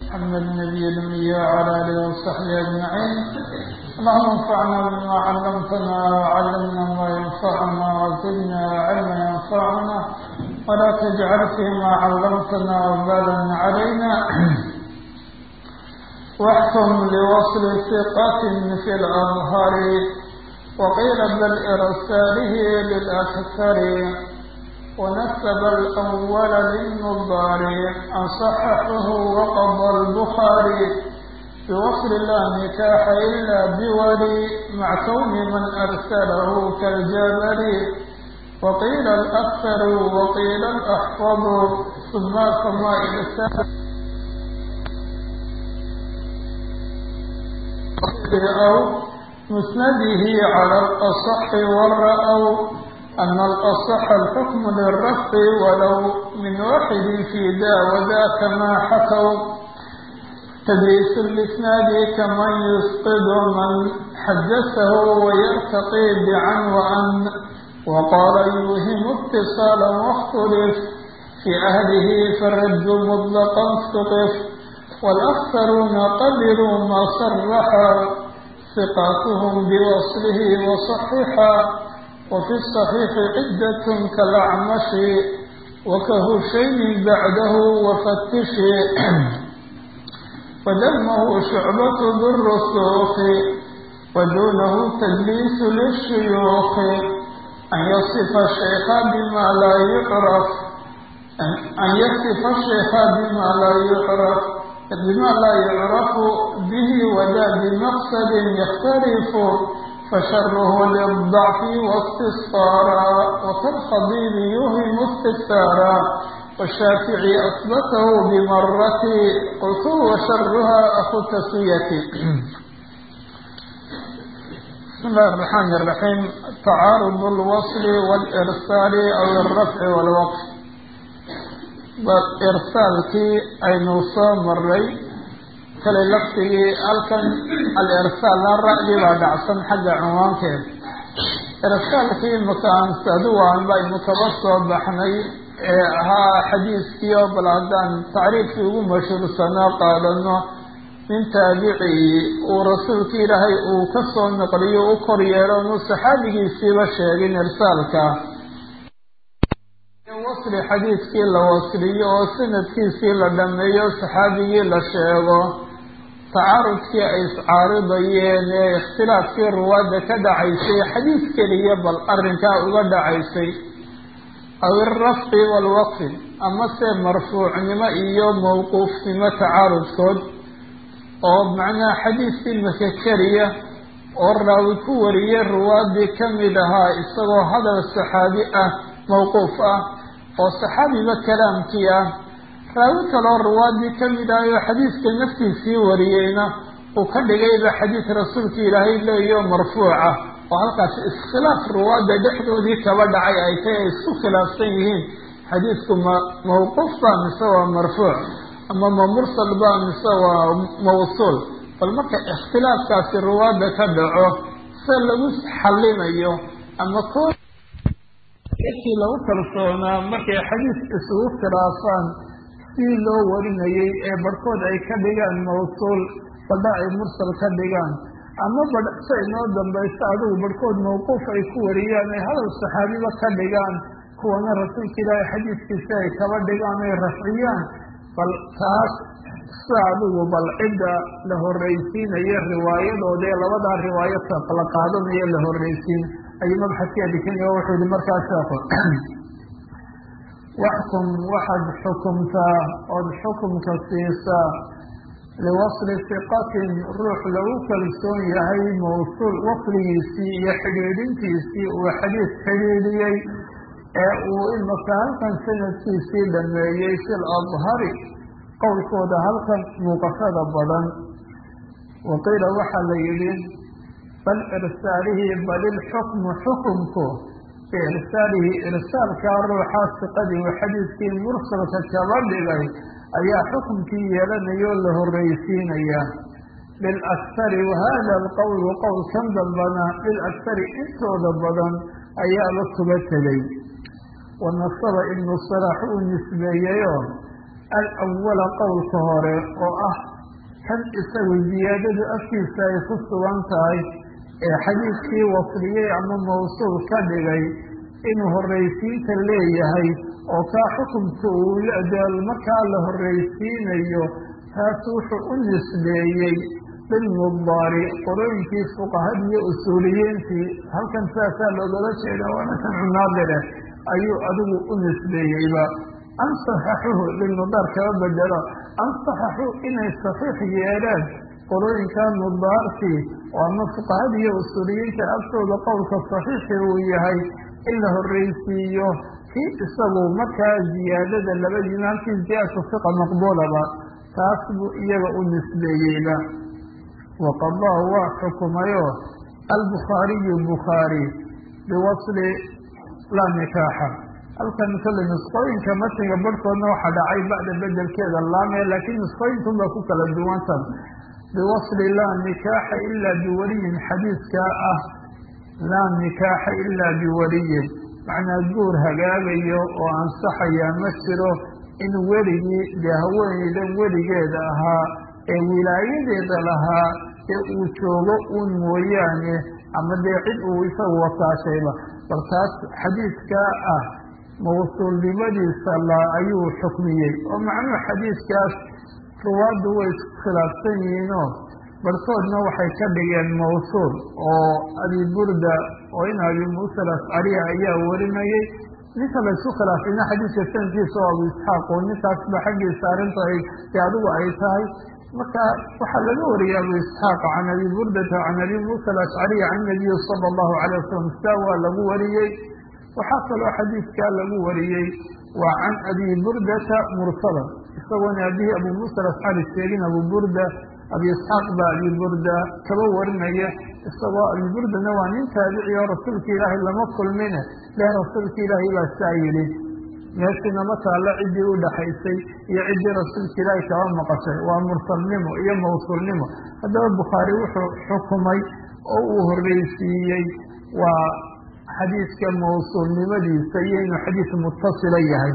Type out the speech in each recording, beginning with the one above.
محمد النبي الأمي وعلى آله وصحبه أجمعين اللهم انفعنا بما علمتنا وعلمنا ما ينفعنا وزدنا علما ينفعنا ولا تجعل فيما علمتنا وبالا علينا واحكم لوصل ثقة في الأظهر وقيل بل إرساله للأكثر ونسب الأول للنظار أن صححه وقضى البخاري بوصل لا نكاح إلا بولي مع كون من أرسله كالجبل وقيل الأكثر وقيل الأحفظ ثم كما إرسال أو مسنده على الأصح والرأوا أن الأصح الحكم للرفع ولو من واحد في ذا وذاك ما حكوا تدريس الإسناد كمن يسقط من حدثه ويرتقي بعن وأن وقال يوهم اتصالا واختلف في أهله فالرد مطلقا استقف والأكثرون قبلوا ما صرحا ثقاتهم بوصله وصححا وفي الصحيح عدة كالأعمش وكهشيم بعده وفتش ودمه شعبة ذو الرسوخ ودونه تدليس للشيوخ أن يصف الشيخ بما لا يعرف أن يصف الشيخ بما لا يعرف بما لا يعرف به وذا بمقصد يختلف فشره للضعف واستصفارا وكالخضيب يوهم استكثارا والشافعي أثبته بمرة قلت وشرها أخو التسوية بسم الله الرحمن الرحيم تعارض الوصل والإرسال أو الرفع والوقف إرسالkii aynu soo maray kale laftigii halkan al-irsaalna ra'dii baa dhacsan xagga cinwaankeed irsaalkii makaansaduwan baynu kaba soo baxnay ee ahaa xadiiskii oo bal haddaan tacriifkii ugu mashhuursanaa qaadano nin taabicii uu rasuulki ilaahay uu ka soo naqliyo u kor yeelo nu saxaabigiisiiba sheegin irsaalka wasli xadiidkii la wasliyo oo sanadkiisii la dhameeyo saxaabigii la sheego tacaarudkii ay iscaaridayeen ee ikhtilaafkii ruwaadda ka dhacaysay xadiid keliya bal arrinkaa uga dhacaysay aw irafci waalwaqfi amase marfuucnimo iyo mawquufnimo tacaarudkood oo macnaha xadiidkii maka keliya oo raawi ku wariyey ruwaaddii ka mid ahaa isagoo hadal saxaabi ah mawquuf ah oo saxaabiba kalaamkii ah raawi kaloo ruwaadii ka mid ah oo xadiiska naftiisii wariyeyna uu ka dhigayba xadiid rasuulka ilaahay leeyo marfuuca oo halkaas iskhilaaf ruwaadda dhexdoodii kaba dhacay ay tay ay isku khilaafsan yihiin xadiidku ma mawquuf ba mise waa marfuuc ama ma mursal ba mise waa mawsuul bal marka ikhtilaafkaasi ruwaadda ka dhaco se lagu xallinayo ama ko kii lagu kalsoonaa markay xadiis isugu khilaafaan sidii loo warinayay ee barhkood ay ka dhigaan mawsuul badha ay mursal ka dhigaan ama badh si inoo dambaysta adigu barhkood mawquuf ay ku wariyaan ay hadal saxaabiba ka dhigaan kuwana rasuulka ilaahay xadiiskiisi ay kaba dhigaan ay rafciyaan bal taas sida adigu bal cidda la horreysiinaya riwaayadooda ee labadaa riwaayo la qaadanayo la horreysiin ayuu mabxadkii adikanya wuxuu yihi markaa sheeko waxkum waxaad xukumtaa ood xukumka siisaa liwasli siqatin ruux lagu kalsoon yahay mawsuul wasligiisii iyo xidhiidhintiisii uu xadiis xidhiidhiyey ee uu imaka halkan sanadkiisii dhameeyey fil adhari qowlkooda halkan muuqashada badan waqiila waxaa la yidhi bal irsaalihi bal ilxukmu xukumku biirsaalihi irsaalkaa ruuxaa siqadii uu xadiidkii mursalka kaba dhigay ayaa xukumkii yeelanaya oo la horreysiinaya lilakhari wahada alqowlu qowlkan dambana lilakhari intooda badan ayaaba kuba tegay wanasaba ibnu salax uu nisbeeyeyoo alawala qowlka hore oo ah kan isagu ziyaadadu afkiisa ay ku sugan tahay ee xadiidkii wasliyey ama mawsuul ka dhigay inuu horraysiinta leeyahay oo kaa xukunka uu markaa la horraysiinayo taas wuxuu u nisbeeyey bilmudaari qorooyinkii fuqahadiiyo usuuliyiintii halkan saasaa loogala jeeda waana kan cunaadire ayuu adigu u nisbeeyeyba an saxaxuhu lilmudaar kaba bedelo an saxaxuu inay saxiix yeeleen qorooyinka mudaartii oo ama fuqahadiiyo usuuliyiinta agtooda qowlka saxiixi uu yahay in la horraysiiyo kii isagu markaa ziyaadada labadiina halkii ziyaadatu fiqa maqbuulaba taas buu iyaga u nisbeeyeyba waqadaa waa xukumayo albukhaariyu bukhaari biwasli laa nikaaxa halkan kale nusqooyinka matniga barhkoodna waxaa dhacay bacda bedelkeeda laame laakiin nusqooyinkan baa ku kala duwantan biwasli laa nikaaxa ilaa biwaliyin xadiiskaa ah laa nikaaxa ilaa biwaliyin macnaa guur hagaagayo oo ansaxaya ma jiro in weligii dee haweeneydan weligeeda ahaa ee wilaayadeeda lahaa ee uu joogo uun mooyaane ama dee cid uu isagu wakaashayba bal taas xadiidkaa ah mawsuulnimadiisa la ayuu xukmiyey oo macnuhu xadiidkaas ruwaaddu way iskhilaafsan yihiinoo barhkoodna waxay ka dhigeen mawsuul oo abi burda oo in abi muusa alascariya ayaa warinayay ninka laysu khilaafayna xadiidka sanadkiisa oo abu isxaaq oo ninkaasba xaggiisa arrinta ay dee adigu ay tahay marka waxaa laga wariyey abu isxaaq can abi burdata can abi muusa alashcariya can nabiyi sala allahu calay wasalam saa waa lagu wariyey waxaa kaloo xadiidkaa lagu wariyey waa can abi burdata mursalan isagoona abihi abu muusa alascari sheegin abu burda abi isxaaq baa abi burda kaba warinaya isagoo abi burdana waa nin taabici oo rasuulka ilaahay lama kulmine leh rasuulka ilaahay baa saa yidhi meeshina ma taallo ciddii u dhaxaysay iyo ciddii rasuulka ilaahay kaba maqashay waa mursalnimo iyo mawsuulnimo haddaba bukhaari wuxuu xukumay oo uu horreysiiyey waa xadiidka mawsuulnimadiisa iyo inuu xadiis mutasila yahay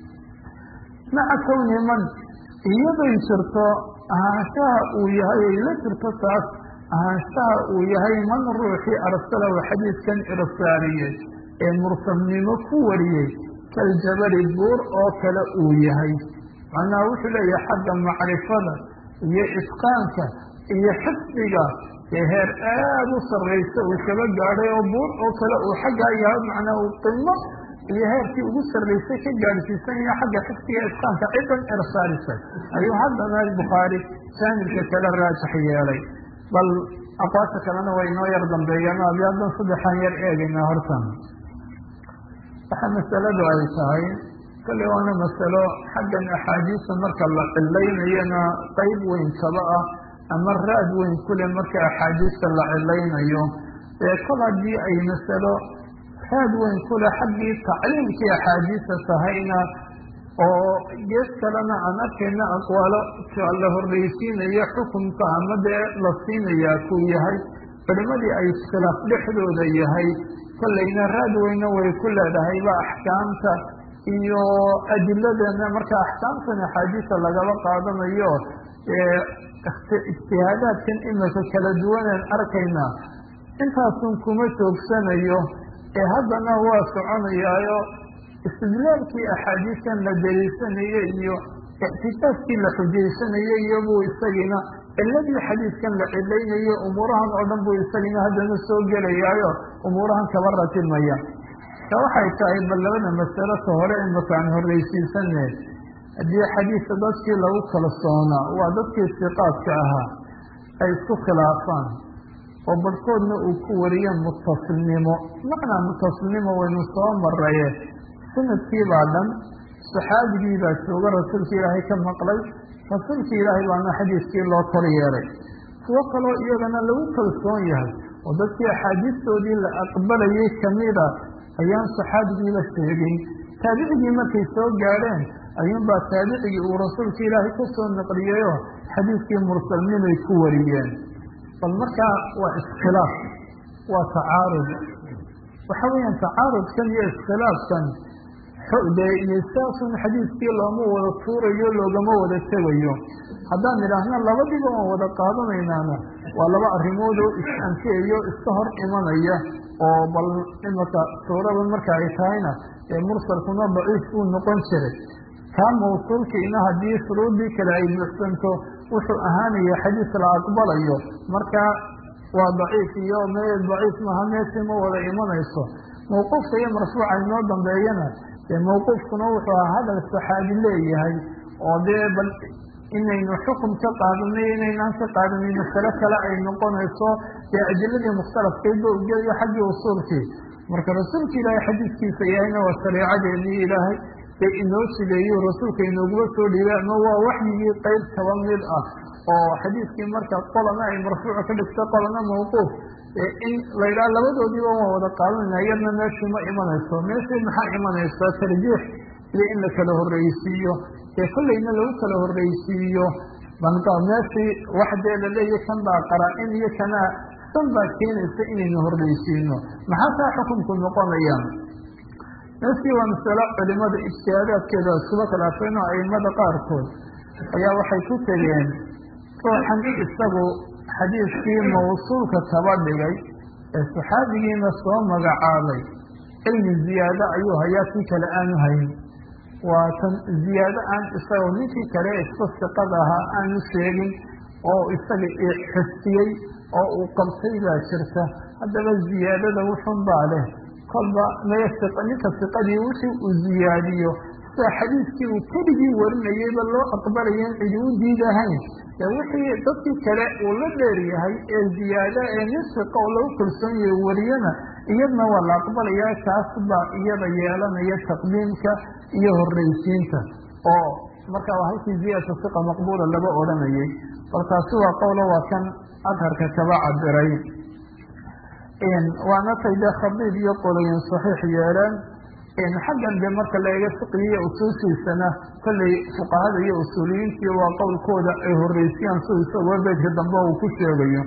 maca kowni man iyaday jirto ahaanshaha uu yahay ay la jirto taas ahaanshaha uu yahay man ruuxii arsalahu xadiidkan irsaariyey ee mursalnimo ku wariyey kaljabali buur oo kale uu yahay macnaha wuxuu leeyahay xagga macrifada iyo itqaanka iyo xifdiga ee heer aada u sarraysa uu kaba gaadhay oo buur oo kale uu xaggaa yahay macnaa uu qimo iyo heerkii ugu sarraysay ka gaadhsiisan yahay xagga xifdiga itqaanka cidan ersaarisay ayuu haddana bukhaari saamilka kale raajix yeelay bal aqwaasha kalena way inoo yar dambeeyaan abi haddan saddexaan yar eegaynaa hortan waxaa masaladu ay tahay kale waana masalo xaggan axaadiista marka la cilaynayona qeyb weyn kaba ah ama raad weyn kule marka axaadiista la cilaynayo ee kol haddii ay masalo raad weyn kule xaggii tacliimkii axaadiista tahayna oo gees kalena aan arkayna aqwaalo la horreysiinayo xukunka ama dee la siinayaa kuu yahay culimadii ay iskhilaaf dhexdooda yahay kollayna raad weyna way ku leedahayba axkaamta iyo adiladana marka axkaamtan axaadiista lagaba qaadanayo ijtihaadaadkan imika kala duwanaan arkaynaa intaasun kuma joogsanayo ee haddana waa soconayaayo istidlaalkii axaadiistan la daliisanayo iyo ictikaafkii la xujaysanayo iyobuu isagiina ciladii xadiidkan la cilaynayo umuurahan oo dhan buu isagiina haddana soo gelayaayo umuurahan kaba ratimaya ta waxay tahay bal labada masalo ka hore imaka aan horreysiisane haddii xadiidka dadkii lagu kalsoonaa waa dadkii siqaadka ahaa ay isku khilaafaan oo barhkoodna uu ku wariyo mutasilnimo macnaa mutasilnimo waynu soo maraye sanadkii baa dhan saxaabigii baa jooga rasuulka ilaahay ka maqlay rasuulka ilaahay baana xadiiskii loo kor yeelay kuwo kaloo iyagana lagu kalsoon yahay oo dadkii axaadiistoodii la aqbalayay kamida ayaan saxaabigiiba sheegin taabicigii markay soo gaadheen ayuunbaa taabicigii uu rasuulka ilaahay ka soo naqliyeyo xadiiskii mursalnimay ku wariyeen bal markaa waa iskhilaaf waa tacaarud waxa weeyaan tacaarudkan iyo iskhilaafkan dee iyo saasun xadiiskii looma wada tuurayo loogama wada tegayo haddaan idhaahna labadiiba waan wada qaadanaynaana waa laba arrimood oo is-anfiyayo iska hor imanaya oo bal imaka suurada marka ay tahayna ee mursalkuna daciif buu noqon jiray kaa mawsuulkiina haddii shuruudii kale ay buuxsanto wuxuu ahaanaya xadiis la aqbalayo marka waa daciif iyo me daciif maaha meeshii ma wada imanayso mawquufka iyo marfuuca inoo dambeeyana dee mawquufkuna wuxuu ahaa hadal saxaabi leeyahay oo dee bal inaynu xukum ka qaadanay inaynaan ka qaadanin masale kale ay noqonayso dee adiladii mukhtalafkeedba ugeeyo xaggii usuulkii marka rasuulka ilaahay xadiiskiisa yahayna waa shareecadeenii ilaahay dee inoo sideeyo rasuulka inooguma soo dhiibay ama waa waxyigii qeyb kaba mid ah oo xadiiskii marka qolana ay marfuuca ka dhigto qolana mawquuf in la yidhaha labadoodiiba waan wada qaadanayna iyadna meeshii ma imanayso meeshii maxaa imanaysa tarjiix iyo in la kala horreysiiyo dee kollayna lagu kala horreysiiyo banka meeshii wax dee laleeya kan baa qaraa-in iyo kanaa san baa keenaysa inaynu horreysiino maxaa taa xukunku noqonayaan meeshii waa masalo culimada ijtihaadaadkeeda iskuba khilaafeen oo aimada qaarkood ayaa waxay ku tegeen ruuxan isagu xadiiskii mawsuulka kaba dhigay ee saxaabigiina soo magacaabay cilmi ziyaado ayuu hayaa kii kale aanu hayn waa tan ziyaado aan isagoo ninkii kale isku siqada ahaa aanu sheegin oo isaga xustiyey oo uu qabtay baa jirta haddaba ziyaadada wuxun baa leh kolba ninka siqadii wixii uu ziyaadiyo sida xadiiskii uu keligii warinayeyba loo aqbalayen cidi u diidahayn ee wixii dadkii kale uu la dheer yahay ee ziyaada ee nin siqa oo lagu kalsoon yahay wariyana iyadna waa la aqbalayaa kaas baa iyada yeelanaya taqdiimka iyo horreysiinta oo marka waa halkii ziyadata siqa maqbuula laga odhanayay bal taasi waa qowlo waa kan adharka kaba cabiray waana tay dee khabiib iyo qoloyin saxiix yeeleen xaggan de marka la eega fiqigiiyo usuushiisana kollay fuqahada iyo usuuliyiintii waa qowlkooda ay horreysiyaan si isagoo beedka dambe uu ku sheegayo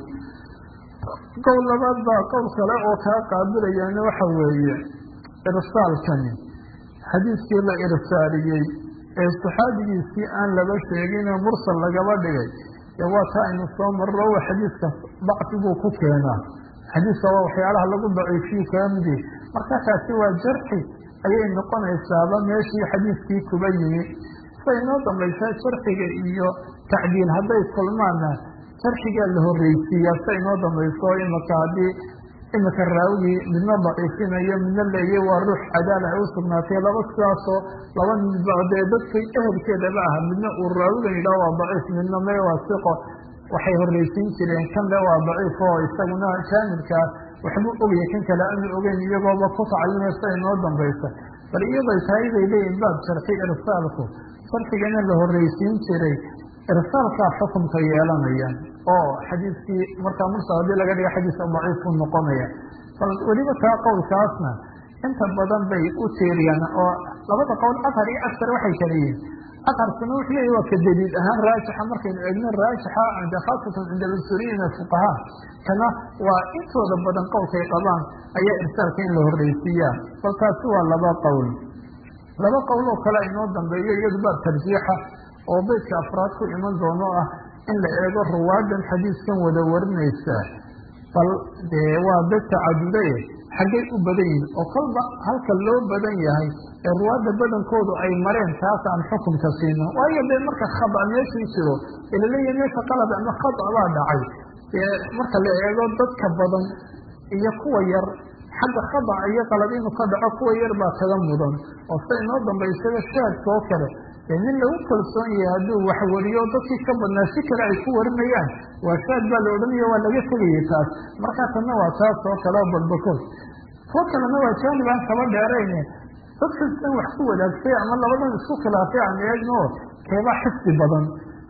qowl labaad baa qowl kale oo kaa qaabilayana waxa weeye irsaalkani xadiiskii la irsaaliyey ee saxaabigiisii aan laba sheegine mursal lagaba dhigay dee waa taa aynu soo marro wa xadiiska dacfibuu ku keenaa xadiiska waa waxyaalaha lagu daciifiyu kaa midi marka taasi waa jarxi ayay noqonaysaaba meeshii xadiiskii kuba yimi say noo dambaysaa jarxiga iyo tacdiil hadday kulmaana jarxigaa la horreysiiyaa say noo dambayso imaka haddii imika raawigii midna daciifinayo midna leeye waa ruux cadaala ay u sugnaatay laba sidaasoo laba midba dee dadkay ehelkeedaba aha midna uu raawigan yidhaha waa daciif midna me waa siqo waxay horreysiin jireen kan le waa daciif oo isaguna jaanibkaa waxbuu ogaya kan kale aanu ogeyn iyagooba ku tacallinaysa inoo dambaysa bal iyaday tahay bay leeyihin baab sharxi irsaalku sharxigana la horreysiin jiray irsaalkaa xukunka yeelanaya oo xadiiskii markaa mursal haddii laga dhiga xadiiska daciifku noqonaya bal weliba taa qowlkaasna inta badan bay u tiiriyaan oo labada qowl ashar iyo ashar waxay kala yihiin asharkuna wuxuu leeyahy waa ka daliil ahaan raajixa markaynu eegno raajixa cinda khaasatan cinda alsuriyiina fuqahaa kana waa intooda badan qowlkay qabaan ayaa irsaalka in la horreysiiyaa bal taasi waa laba qowl laba qowl oo kale inoo dambeeyo iyadu baa tarjiixa oo beydka afraad ku iman doono ah in la eego ruwaadan xadiiskan wada warinaysa bal dee waa dad tacadudaye xaggay u badan yihin oo kolba halka loo badan yahay ee ruwaadda badankoodu ay mareen taas aan xukunka siino waayo dee marka khada meeshii jiro ee laleeyahay meesha qalad ama khada baa dhacay dee marka la eego dadka badan iyo kuwa yar xagga khadaca iyo qalad inuu ka dhaco kuwa yar baa kaga mudan oo sida inoo dambaysada shaadka oo kale dee nin lagu kalsoon yahay hadduu wax wariyo dadkii ka badnaa si kale ay ku warinayaan waa shaad baa la odhanaya waa laga tegayay taas markaa tanna waa taas oo kale oo balbakood kuwo kalena waa jaanib aan kaba dheerayne dadkas in wax ku wadaagtay ama labadan isku khilaafay aan eegno keebaa xifdi badan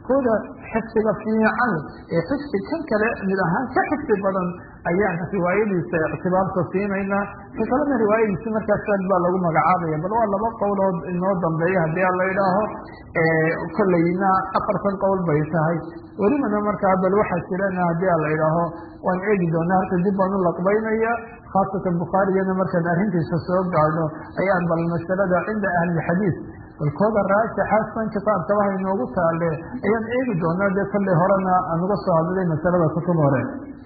kooda xifdiga fiican ee xifdi kan kale mid ahaan ka xifdi badan ayaan riwaayadiisa ictibaarka siinaynaa ka kalena riwaayadiisi markaas aad baa lagu magacaabaya bal waa laba qowlood inoo dambeeya haddii a la idhaaho kolleyna afartan qowl bay tahay welibana markaa bal waxaa jirana haddii a la idhaaho waan eegi doonaa halka dib baan u laqbaynaya khaasatan bukhaarigana markaan arrintiisa soo gaadho ayaan bal masalada cinda ahlilxadiid balkooda raajaxaasan kitaabkaba hainoogu taale ayaan eegi doonaa dee kolley horena aan uga soo hadlay masalada kutub hore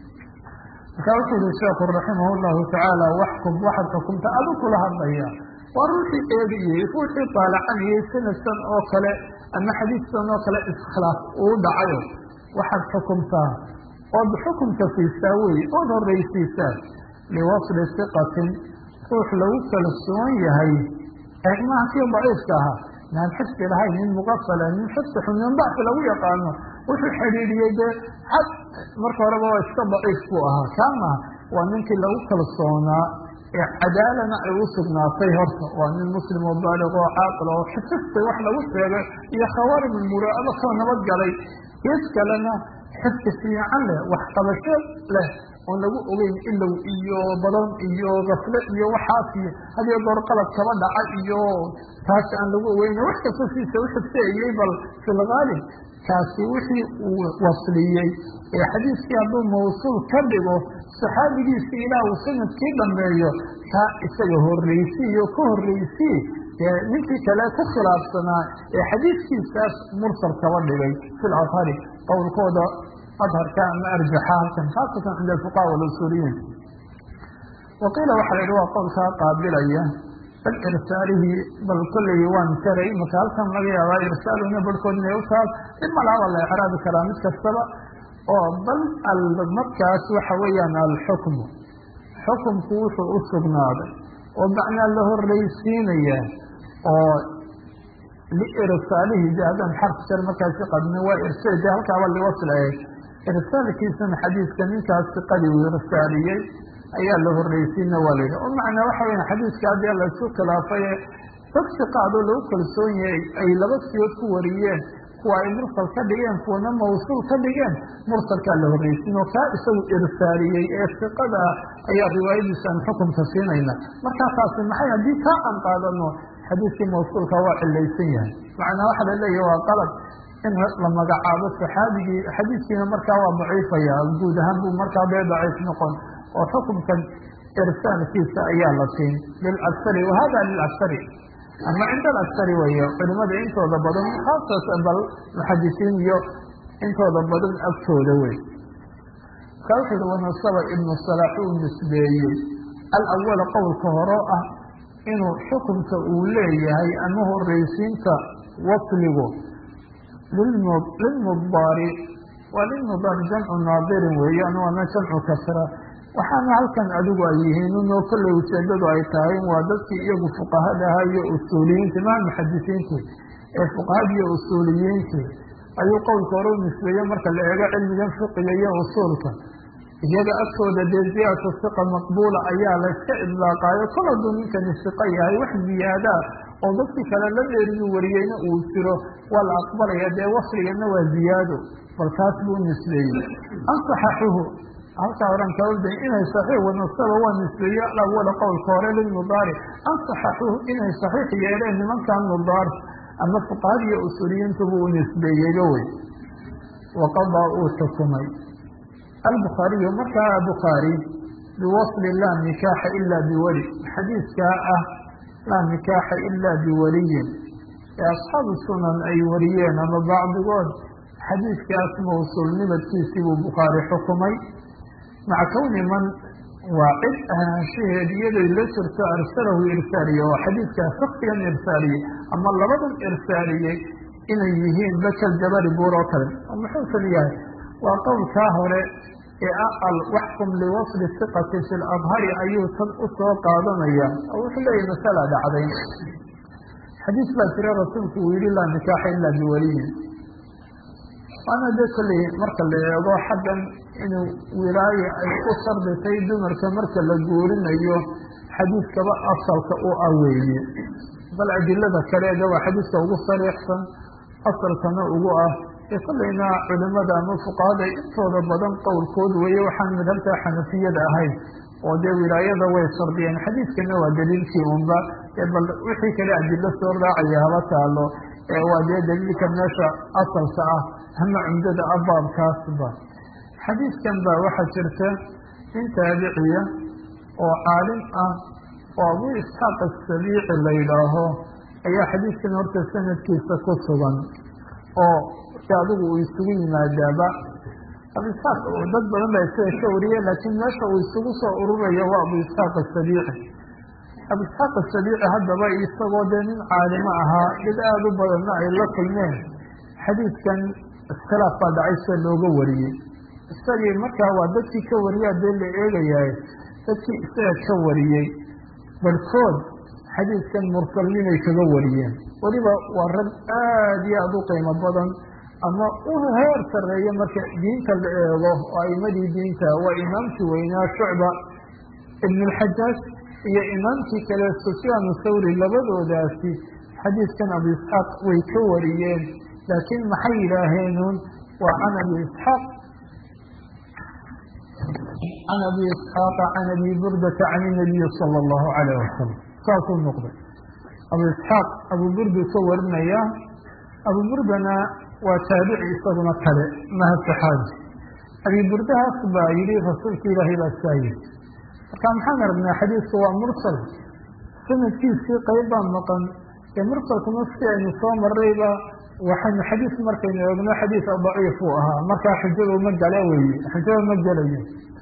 markaa wuxuu yihi sheekhu raximah llahu tacaala waxkum waxaad xukumta adu kula hadlaya waa ruuxii eegayey ruuxii daalacanayay sanadkan oo kale ama xadiidkan oo kale iskhilaaf uu dhacayo waxaad xukumtaa ood xukumka siisaa wey ood horreysiisaa liwasli siqatin ruux lagu kalsoon yahay eegmaha kii daciifka ahaa maan xifdi lahayn nin muqafala nin xifdi xun nin dacfi lagu yaqaano wuxuu xidhiidhiyey dee xad marka horeba waa iska daciif buu ahaa kaa maha waa ninkii lagu kalsoonaa ee cadaalana ay u sugnaatay horta waa nin muslim oo baaliq oo caaqil oo xifistay wax lagu sheegay iyo khawaarim muraa'aba koo nabad galay gees kalena xifdi fiican leh wax qabasho leh oon lagu ogeyn ilow iyo badan iyo gafle iyo waxaas iyo hadiyo goor qalad kaba dhaca iyo taas aan lagu ogeyn wax kasta siisa u xifteeyey bal fi lgaalib kaasi wixii uu wasliyey ee xadiiskii hadduu mawsuul ka dhigo saxaabigiisii ilaah uu sanadkii dhameeyo kaa isaga horreysiiyo ka horreysii dee ninkii kale ku khilaafsanaa ee xadiiskiisaas mursal kaba dhigay fi lathari qowlkooda adharka ama arjaxa halkan khaasatan cinda alfuqaha walusuuliyiin waqiila waxaa la yidhi waa qowlkaa qaabilaya bal irsaalihi bal kolley waan karay marka halkan laga yaabaa irsaaluna barhkood inay u taal in malaaba la ecraabi karaa mid kastaba oo bal markaas waxa weeyaan alxukmu xukumku wuxuu u sugnaaday oo macnaa la horreysiinaya oo liirsaalihi de haddaan xarf jar markaasi qadmin waa irsaal de halkaaba liwasl ahayd irsaalkiisana xadiiska ninkaas siqadii uu irsaaliyey ayaa la horreysiina waa la yidhi oo macnaa waxa weya xadiiska haddii laisku khilaafay dad siqaadoo lagu kalsoon yahay ay laba siyood ku wariyeen kuwa ay mursal ka dhigeen kuwana mawsuul ka dhigeen mursalkaa la horreysiin oo kaa isagu irsaaliyey ee siqada ayaa riwaayadiisaan xukumka siinayna markaa taasi maxay haddii kaa aan qaadano xadiiskii mawsuulka waa cilaysan yahay macnaa waxaa la leeyahy waa qalab in la magacaabo saxaabigii xadiiskiina markaa waa daciifaya guud ahaan buu markaa dee daciif noqon oo xukumkan irsaalkiisa ayaa la siin lilaksari wahada lilaksari ama cinda alaksari weeye culimada intooda badan khaasatan bal muxadisiin iyo intooda badan agtooda wey markaa wuxu uhi wanasaba ibnu salaax uu nisbeeyey alawala qowlka horo ah inuu xukumka uu leeyahay ama horreysiinta wasligu lilmudaari waa lilmudaari jamcu naadirin weeyaan waana jamcu kasra waxaana halkan adigu ay yihiin unoo kolley ujeedadu ay tahay waa dadkii iyagu fuqahadaha iyo usuuliyiinta maa muxadisiintii ee fuqahada iyo usuuliyiintii ayuu qowlka hore u nisbeeye marka la eego cilmigan fiqiga iyo usuulka iyaga agtooda dee ziyaadatu siqa maqbuula ayaa la iska idlaaqaayo kol hadduu ninkani siqo yahay wax ziyaadaa oo dadkii kale la dheeriyu wariyeyna uu jiro waa la aqbalaya dee wasligana waa ziyaado bal kaas buu nisbeeyey ansaxaxuhu halkaa oran kaoda inay saxiix wanasaba waa nisbeeye alawala qowlka hore lilmudaari ansaxaxuhu inay saxiix yeeleen nimankan mudaar ama fuqahada iyo usuuliyiintubu u nisbeeyeyba wey waqadaa uu xukumay albukhaariyu markaa bukhaari biwasli laa nikaaxa ila biweli xadiiskaa ah laa nikaaxa ila biwaliyin ee asxaabu sunan ay wariyeen ama bacdigood xadiiskaas mawsuulnimadkiisii buu bukhaari xukumay maca kowni man waa cid ahaanshaheed iyaday la jirto arsalahu irsaaliye oo xadiidkaa shaksigan irsaaliyey ama labadan irsaaliyey inay yihiin bakal jabari buur oo kale oo muxuu kal yahay waa qowlkaa hore ee aqal waxkum liwasli siqati fi ladhari ayuu tan u soo qaadanaya oo wuxuu leeyahy masala dhacday xadiis baa jira rasuulku uu yihi laa nikaaxa ila biwaliyin waana de kolley marka la eego xaggan inuu wilaaye ay u sharditay dumarka marka la guurinayo xadiiskaba asalka u ah weeye bal adilada kaleeda waa xadiiska ugu sariixsan asalkana ugu ah ee kollayna culimada ama fuqahada intooda badan qowlkood weeye waxaan madhabta xanafiyada ahayn oo dee wilaayada way shardiyeen xadiidkana waa daliilkii unba bal wixii kale adilo soo raacaya haba taalo waa dee daliilka meesha asalka ah ama cumdada ah baabkaasba xadiidkan ba waxaa jirta nin taabiciya oo caalim ah oo abu isxaaq asabiici la yidhaaho ayaa xadiidkan horta sanadkiisa ku sugan oo adigu uu isugu yimaadaaba abu isxaaq dad badan baa isaga ka wariye laakiin meesha uu isugu soo ururayo waa abu isxaaq asabiici abu isxaaq asabiici haddaba isagoo dee nin caalimo ahaa dad aada u badanna ay la kulmeen xadiidkan iskhilaaf baa dhacay sida looga wariyey isagii markaa waa dadkii ka wariyaa dee la eegayahay dadkii isaga ka wariyey barhkood xadiidkan mursalninay kaga wariyeen weliba waa rag aada iyo aada u qiimo badan ama u heer sarreeya marka diinta la eego oo aimadii diinta waa imaamkii weynaa shucba ibn alxajaaj iyo imaamkii kale sufyaan thawri labadoodaasi xadiidkan abu isxaaq way ka wariyeen laakiin maxay yidhaaheenun waa can abi isxaaq can abi isxaaqa can abi burdata can inabiyi sala allahu calayh wasalam saasuu noqday abu isxaaq abu burdu ka warinaya abu burdana waa taabici isaguna kale maha saxaabi abi burdahaas baa yidhi rasuulka ilaahay baa saa yiri marka maxaan aragnaa xadiidku waa mursal sanadkiisii qayb baa maqan ee mursalkuna si aynu soo marayba waxaynu xadiis markaynu eegno xadiis daciif uu ahaa markaa xujadu ma gala weye xujada ma gelayo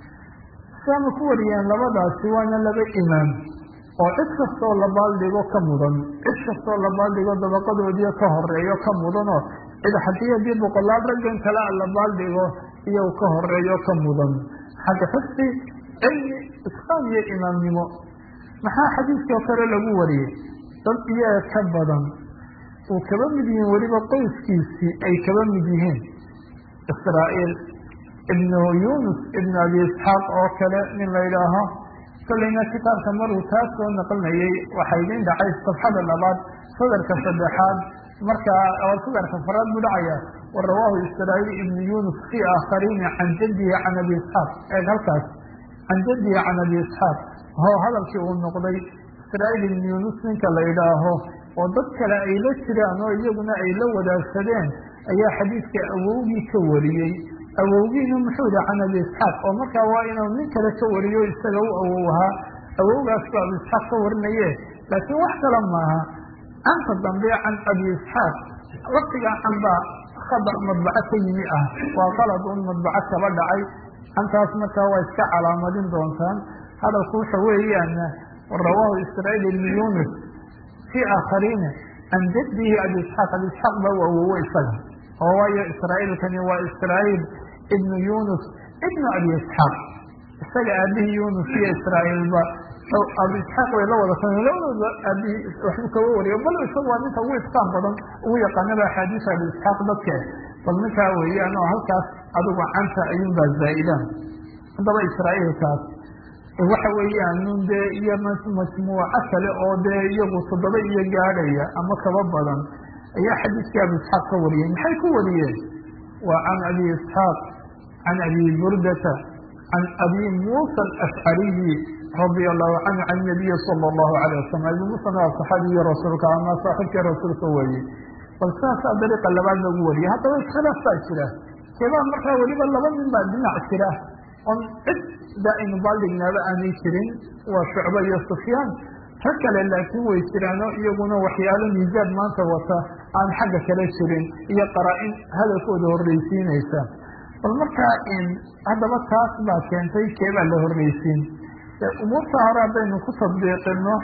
saama ku wariyeen labadaasi waana laba imaam oo cid kastoo la baaldhigo ka mudan cid kastoo la baaldhigo dabaqadoodiio ka horeeyo ka mudanoo cid haddii haddii boqolaal raggan kale a la baaldhigo iyo ka horeeyo ka mudan xagga xifdi cilmi isqaan iyo imaamnimo maxaa xadiiskoo kale lagu wariyey dad iyaga ka badan uu kaba mid yihiin weliba qoyskiisii ay kaba mid yihiin israa'iil ibnu yunus ibnu abi isxaaq oo kale nin la yidhaaho kolleyna kitaabka maruu taas soo naqlinayay waxaa idin dhacay safxada labaad sadarka saddexaad markaa oo sadarka faraad buu dhacaya wa rawaahu israa'iil ibnu yunus fi aakhariina can jaddihi can abi isxaaq eeg halkaas can jaddihi can abi isxaaq ho hadalkii uu noqday israa'iil ibnu yunus ninka la yidhaaho oo dad kale ay la jiraan oo iyaguna ay la wadaagsadeen ayaa xadiidka awowgii ka wariyey awowgiina muxuu yihi can abi isxaaq oo markaa waa inuu nin kale ka wariyo isaga u awow ahaa awowgaas baa abi isxaaq ka warinaye laakiin wax kale maaha canta dambe can abi isxaaq laftigaa can baa khada madbaco ka yimi ah waa qalad un madbaco kaba dhacay cantaas markaa waa iska calaamadin doontaan hadalku waxa weeyaan rawaahu israa'iil ibnu yunus fi aakhariina can jaddihi abi isxaaq abi isxaaq baa u awowo isaga oo waayo israa'iilkani waa israa'iil ibnu yunus ibnu abi isxaaq isaga aabihii yunus iyo israa'iilba abi isxaaq way la wada kulmeen labadooda aabihii waxbuu kaga wariyo bal isagu waa ninka ugu isqaan badan ugu yaqaanaba axaadiisa abi isxaaq dadke bal ninkaa weeyaan oo halkaas adigu canta ayuunbaa zaa'idaan haddaba israa'iilkaas waxa weeyaan nun dee iyo majmuuco kale oo dee iyagu toddoba iyo gaadhaya ama kaba badan ayaa xadiiskii abi isxaaq ka wariyeen maxay ku wariyeen waa can abi isxaaq can abi burdata can abi muusa alashcariyi radia allahu canhu can nabiyi sala allahu alayh wasalam abi muusana waa saxaabiyi rasuulka ama saaxibkii rasuulka weeye bal sidaasaa dariiqa labaad lagu wariyay haddaba iskhilaaf baa jira keebaa markaa weliba laba nin baa dhinac jira on cid daa'inu baaldignaaba aanay jirin waa shucba iyo sufyaan rag kale laakiin way jiraano iyaguna waxyaalo miisaad maanta wata aan xagga kale jirin iyo qaraa-in hadalkooda horreysiinaysa bal markaa haddaba taas baa keentay keebaa la horreysiin umuurta hore haddaynu ku tadbiiqino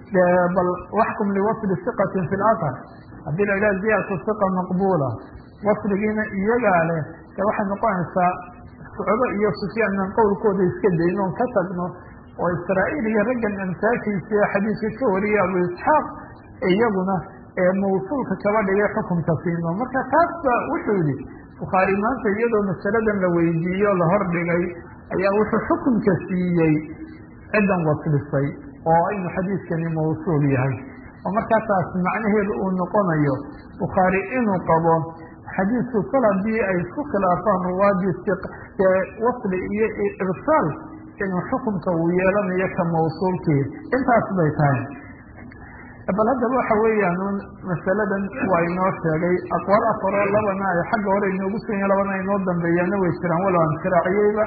bal waxkum liwasli siqatin fi lathar haddii la idhaha ziyadatu siqa maqbuula wasligiina iyagaa leh de waxay noqonaysaa shucbo iyo sufyaanan qowlkooda iska dayno on ka tagno oo israa'iil iyo raggan amsaashiisa xadiidka ka wariyay abu isxaaq iyaguna ee mawsuulka kaba dhigay xukunka siino marka taas ba wuxuu yihi bukhaari maanta iyadoo masaladan la weydiiyo la hordhigay ayaa wuxuu xukunka siiyey ciddan waslisay oo inuu xadiidkani mawsuul yahay oo markaa taas macnaheedu uu noqonayo bukhaari inuu qabo xadiidku kol haddii ay isku khilaafaan ruwaadii wasli iyo irsaal inuu xukunka uu yeelanayo ka mawsuulkii intaas bay tahay bal haddaba waxa weeyaan un masaladan waa inoo sheegay aqwaal afaro labana ay xagga hore inoogu sugan labana inoo dambeeyaana way jiraan walow aan shiraaciyeyba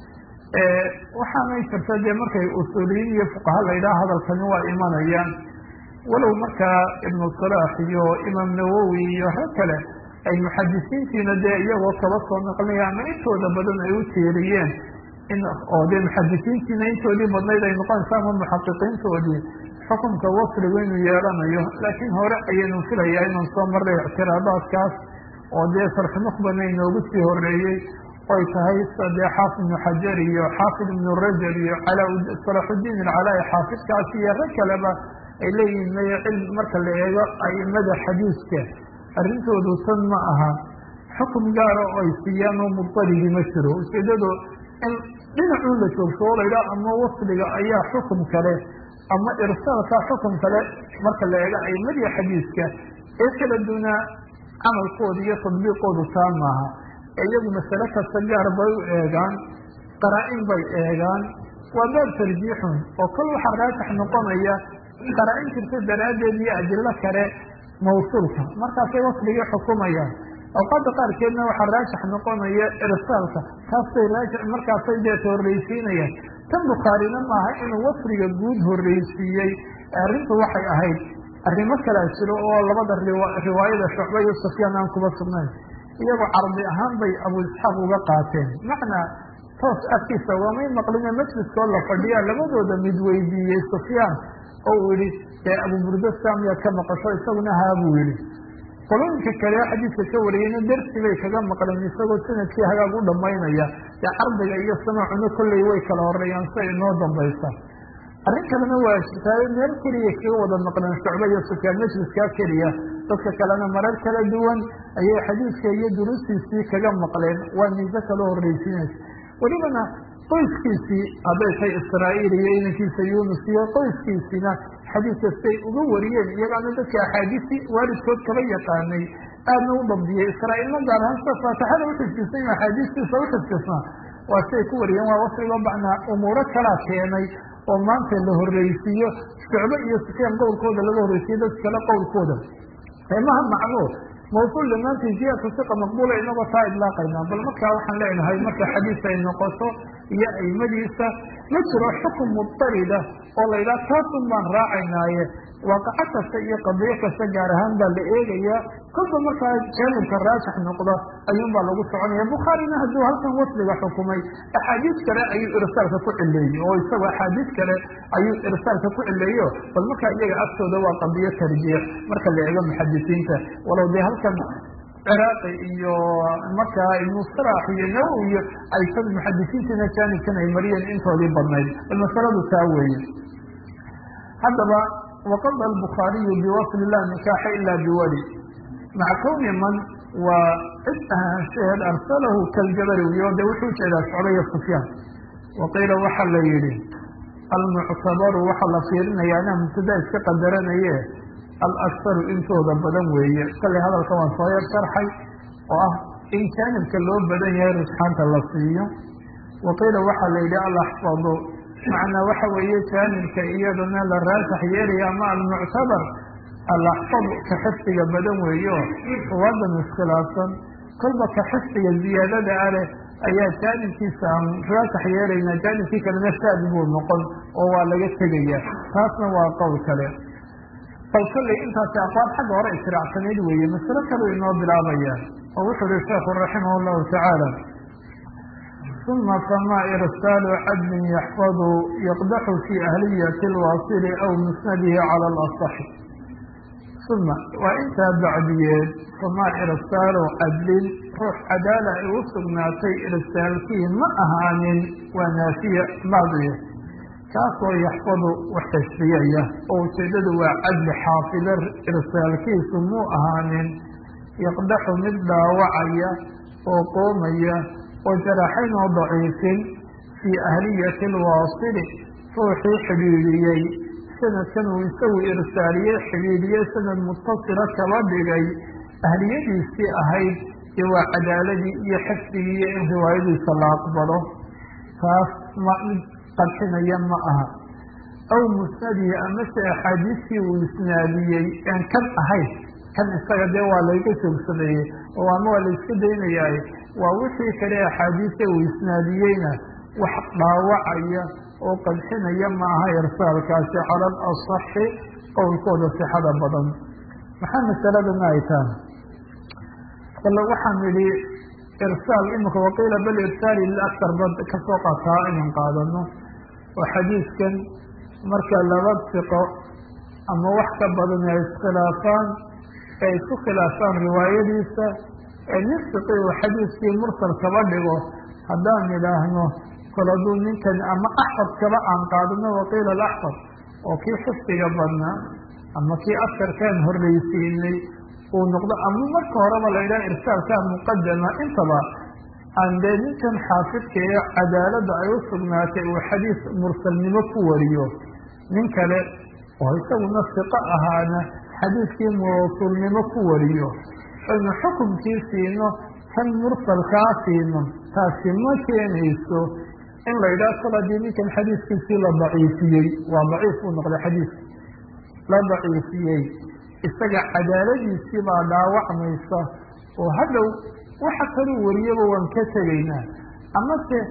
waxaanay jirta dee markay usuuliyiin iyo fuqaha la yidhaha hadalkani waa imanayaan walow markaa ibnu salaax iyo imaam nawowi iyo rag kale ay muxadisiintiina dee iyagoo kaba soo naqlinaya ama intooda badan ay u tiiriyeen in oo dee muxadisiintiina intoodii badnayd ay noqonaysa ama muxaqiqiintoodii xukunka wasligu inuu yeelanayo laakiin hore ayaynu filayaa inaan soo marray ictiraadaadkaas oo dee sarxi nuqbana inoogu sii horeeyey oy tahay dee xaafid ibnu xajar iyo xaafid ibnu rajab iyo salaaxudiin alcalaa xaafidkaas iyo rag kaleba ay leeyihiin may cilm marka la eego aimada xadiiska arrintoodu tan ma aha xukum gaara oo ay siiyaan oo mudaligi ma jiro ujeedadu in dhinacuu la joogto oo laydhaha ama wasliga ayaa xukum kale ama irsaalka xukum kale marka la eego aimadiya xadiiska ee kala duunaa camalkooda iyo tadbiiqoodu taa maaha iyagu masale kasta gaar bay u eegaan qaraa-in bay eegaan waa baab tarjiixun oo kol waxaa raajix noqonaya qaraa-in jirta daraaddeed iyo adilo kale mawsuulka markaasay wasligii xukumayaan awqaada qaarkeedna waxaa raajix noqonaya irsaalka taasay raajix markaasay deeta horreysiinayaan tan bukhaarina maaha inuu wasliga guud horreysiiyey arrintu waxay ahayd arrimo kalaa jiro oo labada riwaayada shucba iyo sufyaan aan kuba sugnayn iyagoo cardi ahaan bay abu isxaaq uga qaateen macnaa toos afkiisa ugamay maqline majliskoo la fadhiyaa labadooda mid weydiiyey sufyaan oo uu yihi dee abu burda saamiyaad ka maqasho isaguna haa buu yihi qolooyinka kale xadiidka ka wariyeyna dersi bay kaga maqleen isagoo sanadkii hagaag u dhamaynaya dee cardiga iyo samaacuna kolley way kala horeeyaan si ay noo dambaysa arrin kalena waa jirtaayo meel keliya kaga wada maqleen shucbe iyo sufyaan majliskaa keliya dadka kalena marar kala duwan ayay xadiidka iyo durustiisii kaga maqleen waa miise kala horreysiinaysa welibana qoyskiisii hadday tahay israa'iil iyo inankiisa yunus iyo qoyskiisiina xadiid kastay uga wariyeen iyagaana dadka axaadiistii waalidkood kaba yaqaanay aadna u dabdiyey israa'iilna gaar ahaan sida faatixada uxifdisay axaadiistiisa uxifdisnaa waa siay ku wariyeen waa wasligo bacnaa umuuro kalaa keenay oo maanta la horreysiiyo shucbe iyo sufyaan qowlkooda laga horreysiyo dad kale qowlkooda maha macno mawsuul dhammaantii ziyadka siqa maqbuula inagoo taa idlaaqaynaa bal markaa waxaan leenahay marka xadiis ay noqoto iyo aimadiisa ma jiro xukun mudarida oo la yidhaha taasun baan raacaynaaye waaqaco kasta iyo qadiyo kasta gaar ahaan baa la eegayaa kolba markaa jaanibka raajix noqda ayuun baa lagu soconaya bukhaarina hadduu halkan wasliga xukumay axaadiis kale ayuu irsaalka ku cileeyey oo isagu axaadiis kale ayuu irsaalka ku cileeyo bal markaa iyaga agtooda waa qadiyo tarjiix marka la eego muxadisiinta walow dee halkan ciraaqi iyo markaa ibnu sarax iyo nawowi iyo ay sad muxadisiintiina jaanibkan ay mariyeen intoodii badnayd bal masaladu taa weeye haddaba waqada albukhaariyu biwasli lah nikaaxa ila biwali maca kowni man waa cid ahaanshaheed arsalahu kaljabari wiyo de wuxuu ujeedaa socdaya sufyaan waqiila waxa la yihi almuctabaru waxaa la fiirinaya anaa mubtada iska qadaranaye alaktaru intooda badan weeye kallay hadalka waan soo yar sharxay oo ah in jaanibka loo badan yahay rusxaanta la siiyo waqiila waxaa la yidhi alaxfadu macnaa waxa weeye jaanibka iyadana la raasax yeelaya ama almuctabar alaxfadu ka xifdiga badan weeye oo ruwadan iskhilaafsan kolba ka xifdiga ziyaadada ah leh ayaa jaanibkiisa aan raasax yeelayna jaanibkii kalena shaad buu noqon oo waa laga tegaya taasna waa qowl kale bal kolley intaasi aqwaal xagga hore israacsanayd weeye masalo kaleu inoo bilaabaya oo wuxuu yihi sheekhu raximah llahu tacaala uma fama irsaalu cadlin yaxfadu yaqdaxu fi ahliyati alwaasili aw musnadihi cala alasaxi uma waa intaa bacdiyeed famaa irsaalu cadlin ruux cadaala ay u sugnaatay irsaalkii ma ahaanin waa naafiya bacdiye kaasoo yaxfadu wax xifdiyaya oo ujeedadu waa cadli xaafida irsaalkiisu muu ahaanin yaqdaxu mid dhaawacaya oo qoomaya oo jaraxayn oo daciifin fii ahliyati alwaasili ruuxii xidhiidhiyey sanadkan uu isagu irsaaliyey xidhiidhiyey sanad mutasila kaba dhigay ahliyadiisii ahayd dee waa cadaaladii iyo xifdigii iyo in riwaayadiisa la aqbalo taas ma mid qadxinaya ma aha aw musnadihi amase axaadiistii uu isnaadiyey aan kan ahayn kan isaga dee waa layga joogsameeyey oo ama waa la iska daynayaay waa wixii kale axaadiista uu isnaadiyeyna wax dhaawacaya oo qadxinaya ma aha irsaalkaasi cala al asaxi qowlkooda sixada badan maxaa masaladana ay tahay bale waxaan idhi irsaal imika waqiila bal irsaali liaktar ba kasoo qataa inaan qaadano oo xadiidkan marka laba siqo ama wax ka badan ay iskhilaafaan ee isku khilaafaan riwaayadiisa ee nin siqi uu xadiidkii mursal kaba dhigo haddaan idhaahno kol hadduu ninkan ama axfad kaba aan qaadano waqiila alaxfad oo kii xifdiga badnaa ama kii askarkaan horreysiinay uu noqdo ama marka horeba la yidhaha irsaalkaa muqadama intaba aan dee ninkan xaafidka ee cadaaladda ay u sugnaatay uu xadiis mursalnimo ku wariyo nin kale oo isaguna siqo ahaana xadiiskii mawsuulnimo ku wariyo aynu xukumkii siino kan mursalkaa siino taasi ma keenayso in la yidhaha kol haddii ninkan xadiiskiisii la daciifiyey waa daciif buu noqday xadiiska la daciifiyey isaga cadaaladiisii baa dhaawacmaysa oo hadhow waxa kaluu wariyaba waan ka tegaynaa amase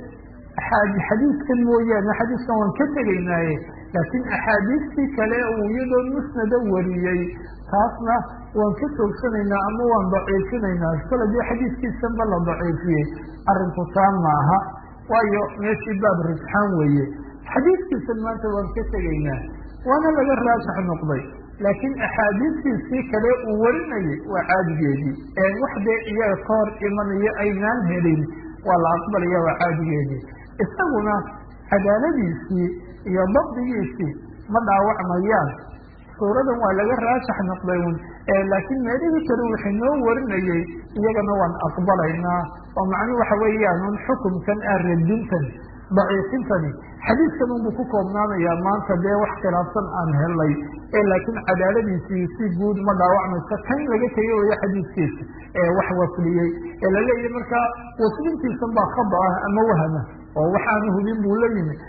xadiiskan mooyaane xadiiskan waan ka tegaynaaye laakiin axaadiistii kale uu iyadoo musnada wariyey taasna waan ka joogsanaynaa ama waan daciifinaynaa kol hadii xadiiskiisanba la daciifiyey arrinku taa maaha waayo meeshii baab rujxaan weeye xadiiskiisan maanta waan ka tegaynaa waana laga raajax noqday laakiin axaadiistiisii kale uu warinayay waa caadigeedii ee wax dee iyaga ka hor imanayo aynaan helin waa la aqbalaya waa caadigeedii isaguna cadaaladiisii iyo dabdigiisii ma dhaawacmayaan suuradan waa laga raajax noqday un laakiin meelihii kale wuxuu noo warinayey iyagana waan aqbalaynaa oo macnuu waxa weeyaan un xukumkan ah radintan daciifintani xadiiskan unbuu ku koobnaanayaa maanta dee wax khilaafsan aan helay ee laakiin cadaaladiisii si guud ma dhaawacmayso kan laga tegay waya xadiiskiisa ee wax wasliyey ee la leeyahy markaa waslintiisan baa khada ah ama wahama oo waxaanu hubin buu la yimi